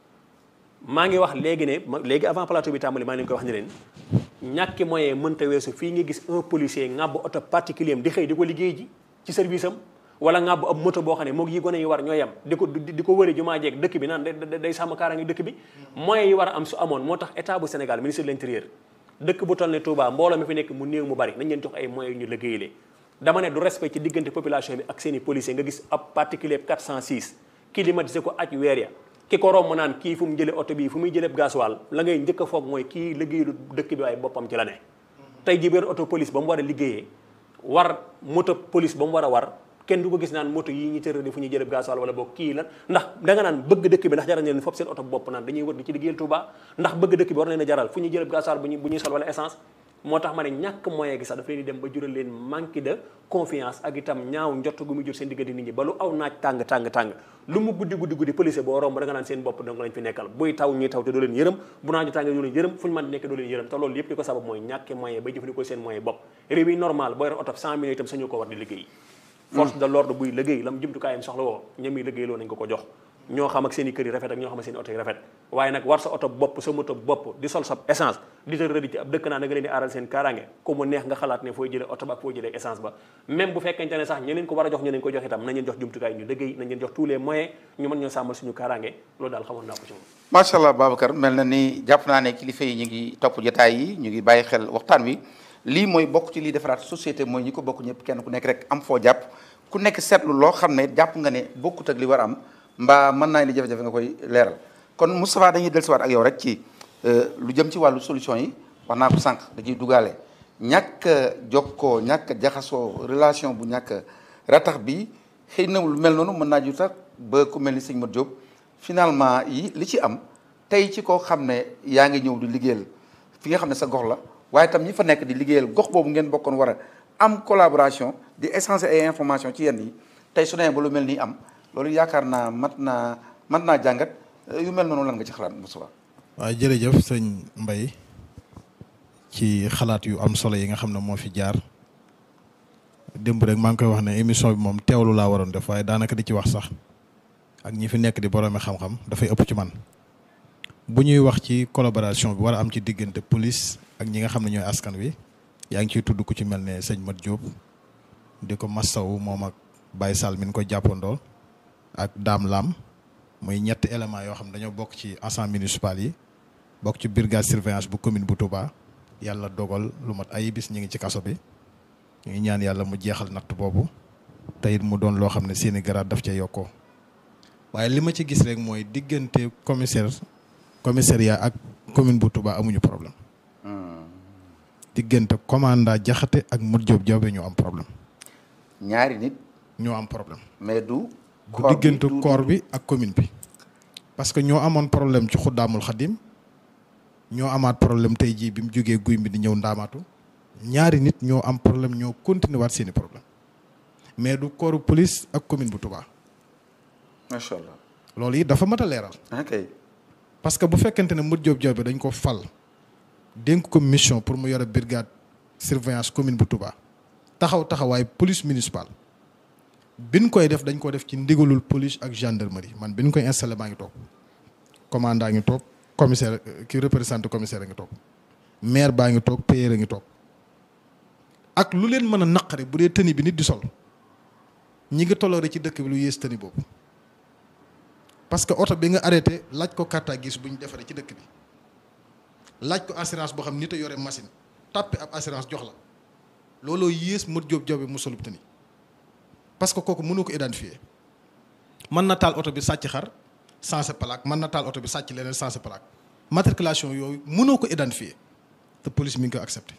maa ngi wax léegi ne ma léegi avant plateau bi tàmbali maa ngi leen koy wax ni leen ñàkki moyen mënta weesu fii nga gis un policier ŋàbb oto particulier am di xëy di ko liggéey ji ci service am wala ŋàbb ab moto boo xam ne moog yi gone yi war ñoo yem di ko di di ko wëri jumaa jeeg dëkk bi naan day day- day sàmm kaaraange dëkk bi moyens yi war a am su amoon moo tax état bu Sénégal ministre de l'intérieur dëkk bu toll ne Touba mbooloo mi fi nekk mu néew mu bari nañ leen jox ay moyens yu ñu liggéeyalee dama ne du respect ci diggante population bi ak seen i policier nga gis ab particulier 406 climatisé ko aj weer ya ki ko romb naan kii fu mu jëlee oto bii fu muy jëlee gasoil la ngay njëkk a foog mooy kii liggéeyalu dëkk bi waaye boppam ci la ne tey jii benn auto police ba mu war a liggéeyee war moto police ba mu war a war kenn du ko gis naan moto yi ñi tëral di fu ñuy jëleb gasoil wala boog kii lan ndax da nga naan bëgg dëkk bi ndax jaral leen fop seen oto bopp naan dañuy wër di ci liggéeyal Touba ndax bëgg dëkk bi war leen a jaral fu ñuy jëleb gasoil bu ñuy bu ñuy sol wala essence moo tax ma ne ñàkk moyen gi sax daf leen di dem ba jural leen manque de confiance ak itam ñaaw njott gu muy jur seen diggante nit ñi ba lu aw naaj tàng tàng tàng lu mu guddi guddi guddi police boo romb da nga naan seen bopp donc lañ fi nekkal buy taw ñuy taw te doo leen yërëm bu naaju tàngee doo leen yërëm fu ñu mën di nekk doo leen yërëm te loolu yëpp li ko sabab mooy ñàkk moyen bay jëfandikoo seen moyen bopp réew yi normal boo yor oto 100 millions itam sañu ko war di liggéey force de l'ordre buy liggéey lam jumtukaayam soxla woo ñami liggéey loo nañ ko ko jox ñoo xam ak seen i kër yi rafet ak ñoo xam ak seen i oto yi rafet waaye nag war sa oto bopp sa moto bopp di sol sa essence di tër rëdi ci ab dëkk naa da nga leen di aaral seen kaaraange ku mu neex nga xalaat ne fooy jëlee oto ba ak fooy jëlee essence ba même bu fekkente ne sax ñeneen ko war a jox ñeneen ko jox itam nañ leen jox jumtukaay ñu liggéey nañ leen jox tous les moyens ñu mën ñoo sàmmal suñu kaaraange loolu daal xamoon naa ko ci moom macha allah Babacar mel na ni jàpp naa ne kilifa yi ñu ngi topp jotaay yi ñu ngi bàyyi xel waxtaan wi lii mooy bokk ci lii defaraat société mooy ñi ko bokk ñëpp kenn ku nekk rek am foo jàpp ku nekk seetlu loo xam ne jàpp nga ne bokkut ak li war a am mbaa mën naa li jafe-jafe nga koy leeral kon Moustapha dañuy dellusiwaat ak yow rek ci lu jëm ci wàllu solution yi wax naa ko sànq da ciy dugaale ñàkk a jokkoo ñàkk a jaxasoo relation bu ñàkk a ratax bi xëy na lu mel noonu mën naa ju tax ba ku mel ni sëñ Modou Diop finalement yi li ci am tey ci koo xam ne yaa ngi ñëw di liggéeyal fi nga xam ne sa gox la waaye tam ñi fa nekk di liggéeyal gox boobu ngeen bokkoon war a am collaboration di échanger ay information ci yenn yi tey su nee ba lu mel nii am loolu yaakaar naa mat naa mat naa jàngat yu mel noonu lan nga ci xalaat Moustapha waaw jërëjëf sëñ Mbaye ci xalaat yu am solo yi nga xam ne moo fi jaar démb rek maa ngi koy wax ne émission bi moom teewlu laa waroon def waaye daanaka di ci wax sax ak ñi fi nekk di boroomi xam-xam dafay ëpp ci man bu ñuy wax ci collaboration bi war a am ci diggante police ak ñi nga xam ne ñooy askan wi yaa ngi ciy tudd ku ci mel ne sëñ Mat Diop di ko massawu moom ak Baye Sall mi ngi ko jàppandoo ak Dame Lam muy ñetti éléments yoo xam ne dañoo bokk ci ensemble municipal yi bokk ci brigade surveillance bu commune bu Touba yàlla dogal lu mat ay bis ñu ngi ci kaso bi ñu ngi ñaan yàlla mu jeexal natt boobu te it mu doon loo xam ne seeni garaat daf ca yokkoo waaye li ma ci gis rek mooy diggante commissaire commissariat ak commune bu Touba amuñu problème diggante commandant Jaxate ak Modou Diop Diop ñoo am problème ñaari nit ñoo am problème mais du du diggante corps bi ak commune bi parce que ñoo amoon problème ci xuddaamul xadim ñoo amaat problème tey jii bi mu jógee guy mi di ñëw ndaamaatu ñaari nit ñoo am problème ñoo continuer waat seeni problème mais du corps police ak commune bu Touba macha allah loolu it dafa mat a leeral ok parce que bu fekkente ne Modou Diop Diop bi dañ ko fal dénk ko mission pour mu yore brigade surveillance commune bu Touba taxaw taxawaay police municipale biñ koy def dañ ko def ci ndigalul police ak gendarmerie man biñ koy installé maa ngi toog commandant ngi toog commissaire ki représenté commissaire a ngi toog maire baa ngi toog payeur a ngi toog ak lu leen mën a naqari bu dee tëni bi nit di sol ñi ngi tolloore ci dëkk bi lu yées tëni boobu parce que oto bi nga arrêté laaj ko carte gis bu ñu defaree ci dëkk bi laaj ko assurance boo xam nit a yore machine tàppe ab assurance jox la looloo yées Modou Diop Diop bi mu solub tëni parce que kooku mënoo ko identifier mën na taal oto bi sàcc xar sensé plaque mën na taal oto bi sàcc leneen sensé plaque matriculation yooyu mënoo ko identifier te police mi ngi ko accepté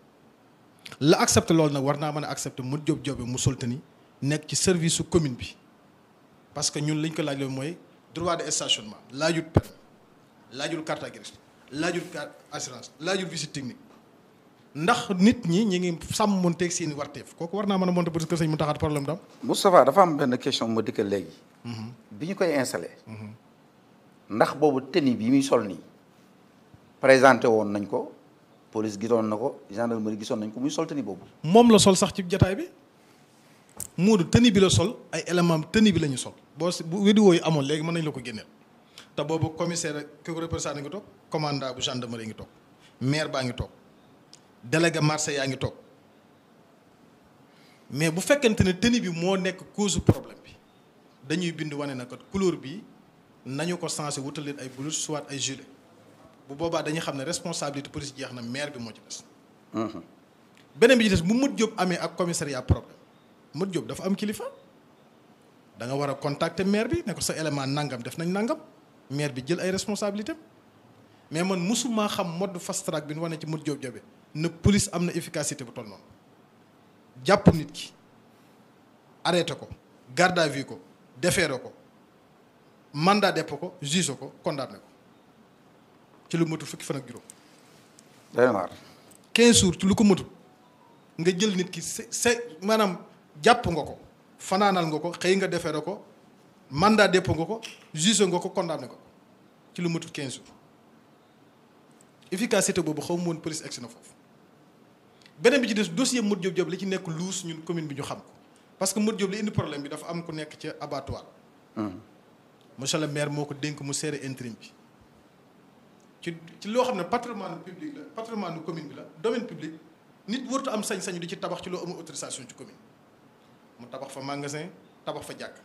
la accepté loolu nag war naa mën a accepté Modou Diop Diop bi mu sol tëni nekk ci service su commune bi parce que ñun liñ ko laaj loolu mooy droit de stationnement laajut permis laajul carte grise laajul carte assurance laajul visite technique ndax nit ñi ñi ngi sàmmonteeg seeni warteef kooku war naa mën a monter parce que sëñ mu taxaat problème dam Moustapha dafa am benn question ma dikkal léegi bi ñu koy installé ndax boobu tenue bi muy sol nii présenté woon nañ ko police gisoon na ko gendarmerie gisoon nañ ko muy sol tenue boobu moom la sol sax ci jataay bi Moodu tenue bi la sol ay élément tenue bi la ñu sol boo si bu vidéo yi amoon léegi mën nañ la ko génneel te boobu commissaire ki ko représenté ngi toog commandant bu gendarmerie ngi toog maire baa ngi toog délégué marché yaa ngi toog mais bu fekkente ne tenue bi moo nekk cause problème bi dañuy bind wane na kat couleur bi nañu ko sensé wutal leen ay blouse soit ay gilet bu boobaa dañuy xam ne responsabilité police jeex na maire bi moo ci des. beneen bi ci des bu Modou Diop amee ak commissariat problème Modou Diop dafa am kilifa da nga war a contacter maire bi ne ko sa élément nangam def nañ nangam maire bi jël ay responsabilités mais man musuma xam mode fast track bi nu wane ci Modou Diop Diop ne police am na efficacité bu toll noonu jàpp nit ki arrêté ko garde à vue ko déféré ko mandat dépôt ko juge ko condamné ko ci lu matul fukki fan ak juróom day na waar 15 jours ci lu ko matul nga jël nit ki se se maanaam jàpp nga ko fanaanal nga ko xëy nga déféré ko mandat dépôt nga ko juge nga ko condamné ko ci lu matul 15 jours efficacité boobu xaw ma woon police egsi na foofu beneen bi ci des dossier Modou Diop Diop li ci nekk luus ñun commune bi ñu xam ko parce que Modou Diop li indi problème bi dafa am ku nekk ca abattoir monsieur le maire moo ko dénk mu seere intérim bi ci ci loo xam ne patrimoine public la patrimoine commune bi la domaine public nit wartu am sañ-sañu di ci tabax ci loo amul autorisation ci commune mu tabax fa magasin tabax fa jàkk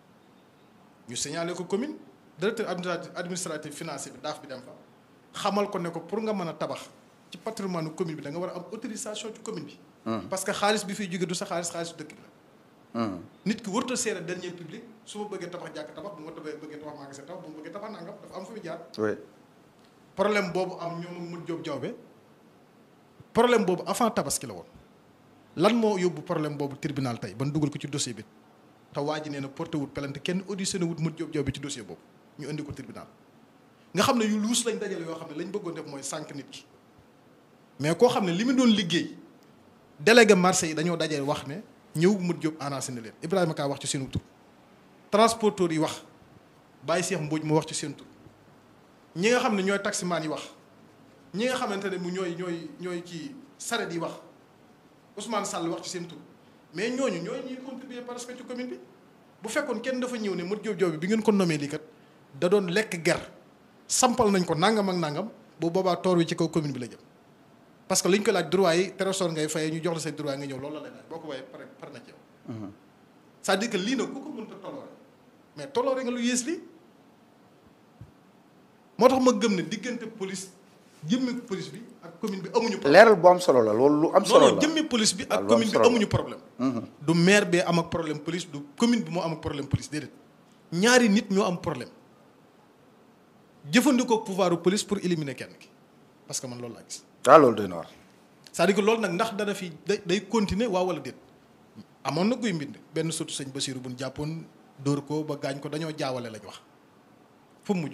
ñu signalé ko commune directeur administratif administratif financier bi daaf bi dem fa xamal ko ne ko pour nga mën a tabax ci patrimoine commune bi da nga war a am autorisation ci commune bi parce que xaalis bi fiy jóge du sa xaalis xaalis dëkk bi la nit ki warut a seere dernier public su ma bëggee tabax jàkk tabax bu ma bëggee tabax magasin tabax bu ma bëggee tabax nangam dafa am fu mu jaar oui problème boobu am ñoom mun jóob jawbe problème boobu avant tabaski la woon lan moo yóbbu problème boobu tribunal tey ban dugal ko ci dossier bi te waa ji nee na porté wut plainte kenn auditionné wut mun jóob jawbe ci dossier boobu ñu indi ko tribunal nga xam ne yu luus lañ dajale yoo xam ne lañ bëggoon def mooy sànq nit ki mais koo xam ne li mu doon liggéey délégué marché yi dañoo dajale wax ne ñëw mut jóob annoncé na leen Ibrahima Ka wax ci seen tur transporteur yi wax Baye Cheikh Mbodj mu wax ci seen tur ñi nga xam ne ñooy taximaan yi wax ñi nga xamante ne mu ñooy ñooy ñooy ci saret yi wax Ousmane Sall wax ci seen tur mais ñooñu ñooy ñuy contribuer parce que ci commune bi bu fekkoon kenn dafa ñëw ne mut jóob joob bi bi ngeen ko nommé lii kat da doon lekk ger sampal nañ ko nangam ak nangam bu boobaa toor wi ci kaw commune bi la jëm parce que li ñu ko laaj droit yi trésor ngay fayee ñu jox la say droit nga ñëw loolu la lay laaj boo ko waaye pare pare na ci yow c'est-à-dire que lii nag ku ko mënta toloore mais toloore nga lu yées lii moo tax ma gëm ne diggante police jëmmi police bi ak commune bi amuñu problème leeral bu am solo la loolu lu am solo non non la jëmmi police bi waaw ak lu am commune bi solo la. amuñu problème du maire bee am ak problème police du commune bi moo am ak problème police déedéet ñaari nit ñoo am problème jëfandikoo pouvoiru police pour éliminer kenn ki parce que man loolu laa gis waaw loolu doy na waar c'est-à-dire que loolu nag ndax dana fi day day continuer waaw wala déet amoon na guy mbind benn sotu sëñ Basiru buñ jàppoon dóor ko ba gaañ ko dañoo jaawale lañ wax fu mu mujj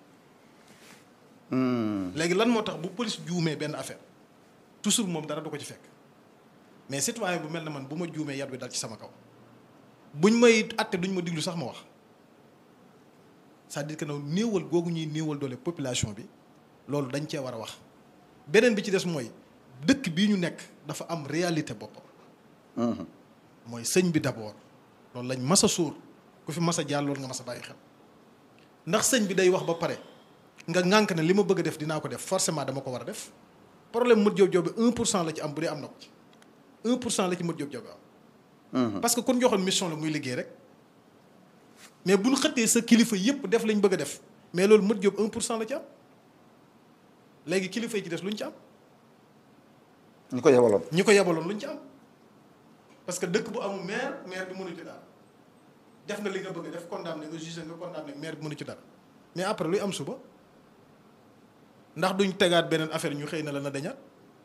léegi lan moo tax bu police juumee benn affaire toujours moom dara du ko ci fekk mais citoyen bu mel ne man bu ma juumee yat bi dal ci sama kaw buñ may atte duñ ma diglu sax ma wax c'est-à-dire que nag néewal googu ñuy néewal doole population bi loolu dañ cee war a wax beneen bi ci des mooy dëkk bii ñu nekk dafa am réalité boppam mooy sëñ bi d'abord loolu lañ mas a sóor ku fi mas a jaar loolu nga mas a bàyyi xel ndax sëñ bi day wax ba pare nga ŋànk ne li ma bëgg a def dinaa ko def forcément dama ko war a def problème Modou Diop Diop bi 1 pour cent la ci am bu dee am na ko ci 1 pour cent la ci Modou Diop Diop bi am. parce que kon joxoon mission la muy liggéey rek mais bu ñu xëttee sa kilifa yëpp def lañ bëgg a def mais loolu Modou Diop 1 pour cent la ci am léegi kilifa yi ci des lu ñu ci am. ñu ko yebaloon ñi ko yebaloon lu ñu ci am parce que dëkk bu amul maire maire bi mënu ci dara def nga li nga bëgg a def condamné nga jugé nga condamné maire bi mënu ci dara mais après luy am suba ndax duñ tegaat beneen affaire ñu xëy na la na dañaat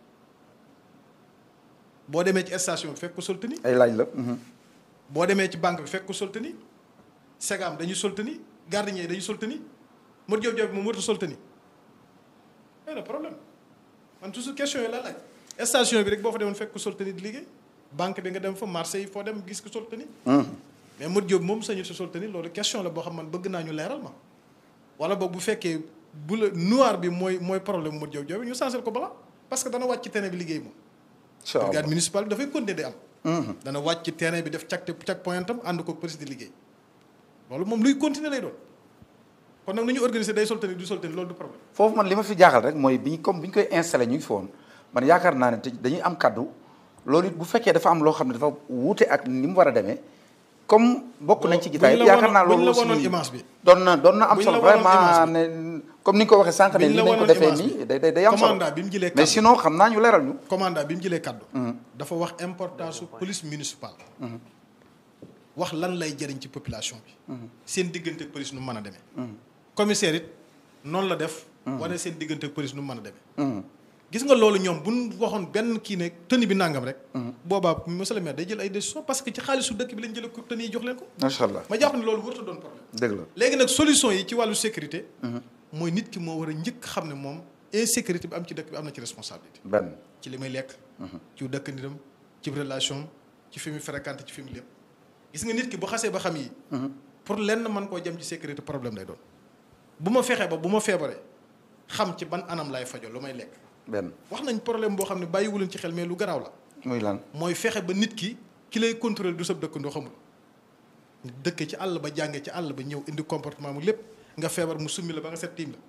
boo demee ci station bi fekk ko soltani ay laaj la boo demee ci banque bi fekk ko soltani segam dañuy soltani gardien yi dañuy soltani Modou Diop Diop moom warut a soltani mais problème man toujours question yi laa laaj station bi rek boo fa demoon fekk ko soltani di liggéey banque bi nga dem fa marché yi foo dem gis ko soltani mais Modou Diop moom sañu si soltani loolu question la boo xam man bëgg naa ñu leeral ma wala boog bu fekkee bu la noir bi mooy mooy problème Modou Diop Diop ñu changer ko bala parce que dana wàcc ci terrain bi liggéey moom incha allah brigade municipale bi dafay continuer di am dana wàcc ci terrain bi def cak cak point am ànd ko police di liggéey loolu moom luy continuer lay doon kon nag nu ñu organiser day soltani du soltani loolu du problème foofu man li ma fi jaaxal reg mooy bi ñu comme bi ñu koy installé ñu ngi fi woon man yaakaar naa ne te dañuy am kaddu loolu it bu fekkee dafa am loo xam ne dafa wuute ak ni mu war a demee comme bokk nañ ci gitaay buñ la yaakaar naa wonoon- buñ loolu la wonoon aussi image bi. doon na doon na am buñ solo la wonoon vraiment image ne comme ni nga ko waxee sànq ne Buñ ni la nañ ko wonoon defee image nii bi. day day day am solo commandant bi mu jëlee mais kaddu. sinon xam naa ñu leeral ñu commandant bi mu jëlee kaddu dafa wax importance su police municipale wax lan lay jëriñ ci population bi seen diggante ak police nu mu mën a demee commissaire it noonu la def wane seen diggante ak police nu mu mën a demee gis nga loolu ñoom bu ñu waxoon benn kii ne tenue bi nangam rek. boobaa monsieur le maire day jël ay décision parce que ci xaalisu dëkk bi lañ jëlee ko tenue yi jox leen ko. macha allah ma jàpp ne loolu warut a doon problème. dëgg la léegi nag solution yi ci wàllu sécurité. mooy nit ki moo war a njëkk xam ne moom insécurité bi am ci dëkk bi am na ci responsabilité. benn ci li may lekk. ci dëkk nitam ci relation ci fi mu fréquenté ci fi mu lépp. gis nga nit ki bu xasee ba xam yi. pour lenn mën koo jëm ci sécurité problème lay doon. bu ma fexee ba bu ma feebaree xam ci ban anam lay fajoo lu may lekk. benn wax nañ problème boo xam ne bàyyiwuleen ci xel mais lu garaaw la. muy lan mooy fexe ba nit ki ki lay contrôler du sab dëkkandoo xamul. dëkk ci àll ba jàngee ci àll ba ñëw indi comportement mu lépp nga feebar mu summi la ba nga set tiim la.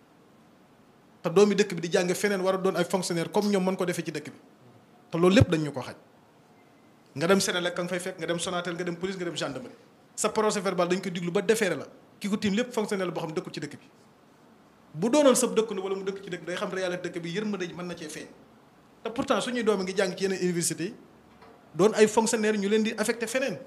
te doomi dëkk bi di jàng feneen war a doon ay fonctionnaire comme ñoom mën ko defee ci dëkk bi te loolu lépp dañ ñu ko xaj nga dem Sénélec ka nga fay fekk nga dem Sonatel nga dem police nga dem gendarmerie sa procès verbal dañ ko diglu ba defeere la ki ko tiim lépp fonctionnaire la boo xam dëkkul ci dëkk bi bu doonoon sab dëkkandoo wala mu dëkk ci dëkk bi day xam réalité dëkk bi yërmande mën na cee feeñ te pourtant suñuy doomi ngi jàng ci yeneen université yi doon ay fonctionnaire ñu leen di affecté feneen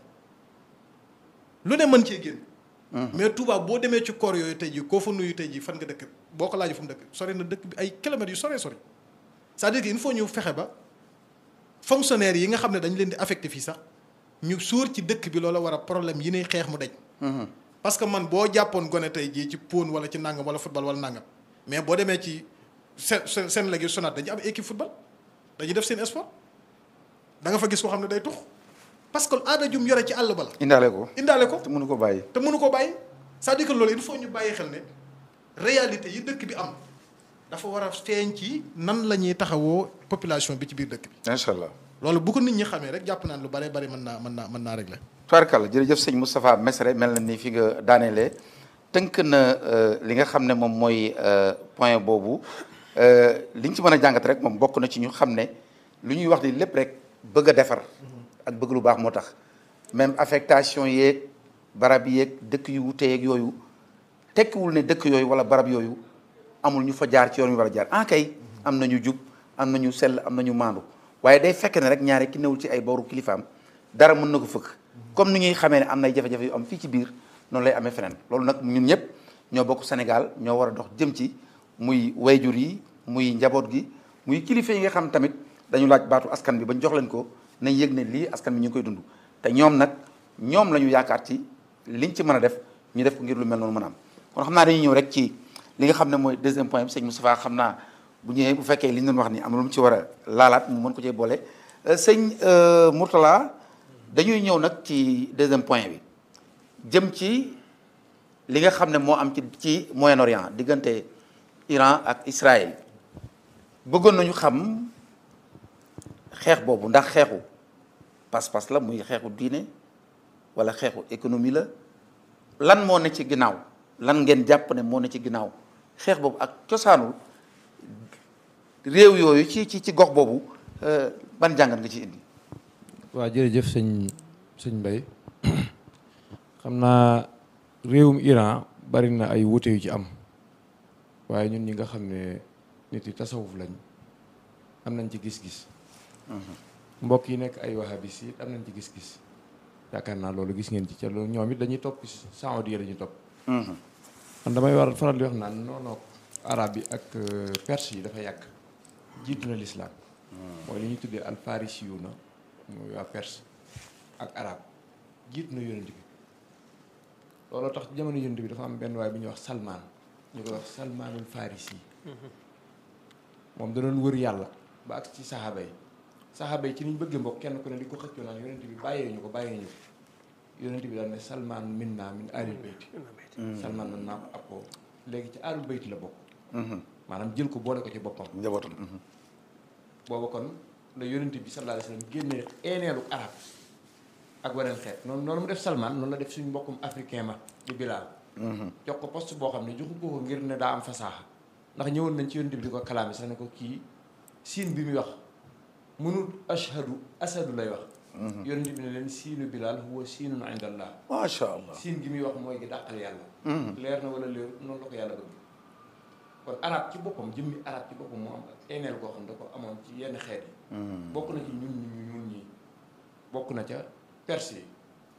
lu ne mën cee génn mais Touba boo demee ci koor yooyu tey jii koo fa nuyu tey jii fan nga dëkk boo ko laajee fu mu dëkk sori na dëkk bi ay kilomètres yu soree sori c'est-à-dire que il faut ñu fexe ba fonctionnaires yi nga xam ne dañ leen di affecté fii sax ñu suur ci dëkk bi loola war a problème yi ne xeex mu dañ parce que man boo jàppoon gone tey jii ci pône wala ci nangam wala football wala nangam mais boo demee ci seen seen seen léegi sonat dañu am équipe football dañuy def seen sport da nga fa gis koo xam ne day tux parce que aada jum yore ci àll ba la indaale ko indaale ko te mënu ko bàyyi te mënu ko bàyyi c'est-à-dire que loolu il faut ñu bàyyi xel ne réalité yi dëkk bi am dafa war a feeñ ci nan la ñuy taxawoo population bi ci biir dëkk bi macha allah loolu bu ko nit ñi xamee rek jàpp naan lu bare bari mën naa mën naa mën naa régler tubaarkàlla jërëjëf sëñ Moustapha Mesre mel na ni fi nga daaneele tënk na li nga xam ne moom mooy point boobu li ñu ci mën a jàngat rek moom bokk na ci ñu xam ne lu ñuy wax ni lépp rek bëgg a defar ak bëgg lu baax moo tax même affectation yeeg barab yeeg dëkk yu wute yeeg yooyu tekkiwul ne dëkk yooyu wala barab yooyu amul ñu fa jaar ci yoon wi war a jaar ah kay am nañu jub am nañu sell am nañu maandu waaye day fekk ne rek ñaare ki newul ci ay booru kilifaam dara mën na ko fëkk comme ni ñuy xamee ne am nay jafe-jafe yu am fii ci biir noonu lay amee feneen loolu nag ñun ñëpp ñoo bokk Sénégal ñoo war a dox jëm ci muy wayjur yi muy njaboot gi muy kilifa yi nga xam tamit dañu laaj baatu askan bi bañ jox leen ko nañ yëg ne lii askan bi ñu ngi koy dund te ñoom nag ñoom la ñu yaakaar ci liñ ci mën a def ñu def ko ngir lu mel noonu mën a am kon xam naa dañuy ñëw rek ci li nga xam ne mooy deuxième point bi sëñ Moustapha xam naa bu ñëwee bu fekkee li ñu doon wax ni am na lu mu ci war a laalaat mu mën ko cee boole sëñ Mourtala dañuy ñëw nag ci deuxième point bi jëm ci li nga xam ne moo am ci ci Moyen-Orient diggante Iran ak Israël bëggoon nañu xam xeex boobu ndax xeexu pas-pas la muy xeexu diine wala xeexu économie la lan moo ne ci ginnaaw lan ngeen jàpp ne moo ne ci ginnaaw xeex boobu ak cosaanul réew yooyu ci ci ci gox boobu ban jàngat nga ci indi. waaw jërëjëf sëñ sëñ Mbaye xam naa réewum Iran bari na ay wuute yu ci am waaye ñun ñi nga xam ne nit yi tasawuf lañ am nañ ci gis-gis. mbokk yi nekk ay wahabis yi am nañ ci gis-gis yaakaar naa loolu gis ngeen ci ca loolu ñoom it dañuy topp saoudiya dañuy topp. man damay war faral di wax naan noonu arab yi ak perse yi dafa yàgg jiitu na lislaam mooy li ñuy tuddee alfarisi yu na mooy waa perse ak arab jiitu na yonent bi looloo tax jamono yonent bi dafa am benn waay bu ñuy wax salmaan ñu koy wax salmaanul farisi moom da doon wër yàlla ba ak ci saxaaba yi saxaaba yi ci niñ bëggee mbokk kenn ku ne di ko xëccoo naan yonent bi bàyyee ñu ko bàyyee ñu yonent bi daal ne salmaan min naa min aalil bayti salmaan man naa ko ab ko léegi ci aalul bayti la bokk maanaam jël ko boole ko ci boppam njabootam. booba kon la yonent bi sallallahu alayhi wa sallam génnee eeneelu arab ak weneen xeet noonu noonu mu def salmaan noonu la def suñu mbokkum africain ma di bilaal jox ko poste boo xam ne joxu ko ko ngir ne daa am fasaaxa ndax ñëwoon nañ ci yonent bi di ko kalaami sax ne ko kii siin bi muy wax mënul ashhadu asadu lay wax yonent bi ne leen siinu bilaal huwa siinun indallah macha allah. siin gi muy wax mooy gi dàqal yàlla leer na wala leer noonu la ko yàlla bëgg kon arab ci boppam jëmmi arab ci boppam moo am ak eeneel koo xam da ko amoon ci yenn xeet yi bokk na ci ñun ñu ñun ñi bokk na ca perse yi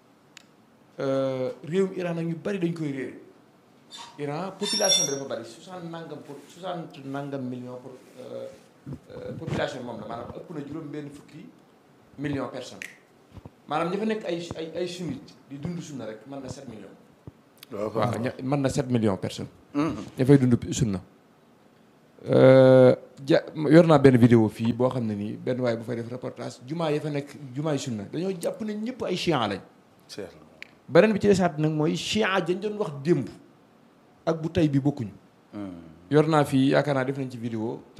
réewum Iran nag ñu bari dañ koy réer Iran population bi dafa bari soixante nangam pour soixante nangam million pour euh, population moom la maanaam ëpp na juróom benn fukki million personnes maanaam ñi fa nekk ay ay ay sunnite di dund sunna rek mën na 7 millions waaw ña mën na 7 millions personnes ña fay dund sunna ja yor naa benn vidéo fii boo xam ne nii benn waaye bu fay def reportage jumaa ya fa nekk jumaa yi sunna dañoo jàpp ne ñëpp ay chian lañ beneen bi ci desaat nag mooy chian dañ doon wax démb ak bu tey bi bokkuñu yor naa fii yaakaar naa def nañ ci vidéo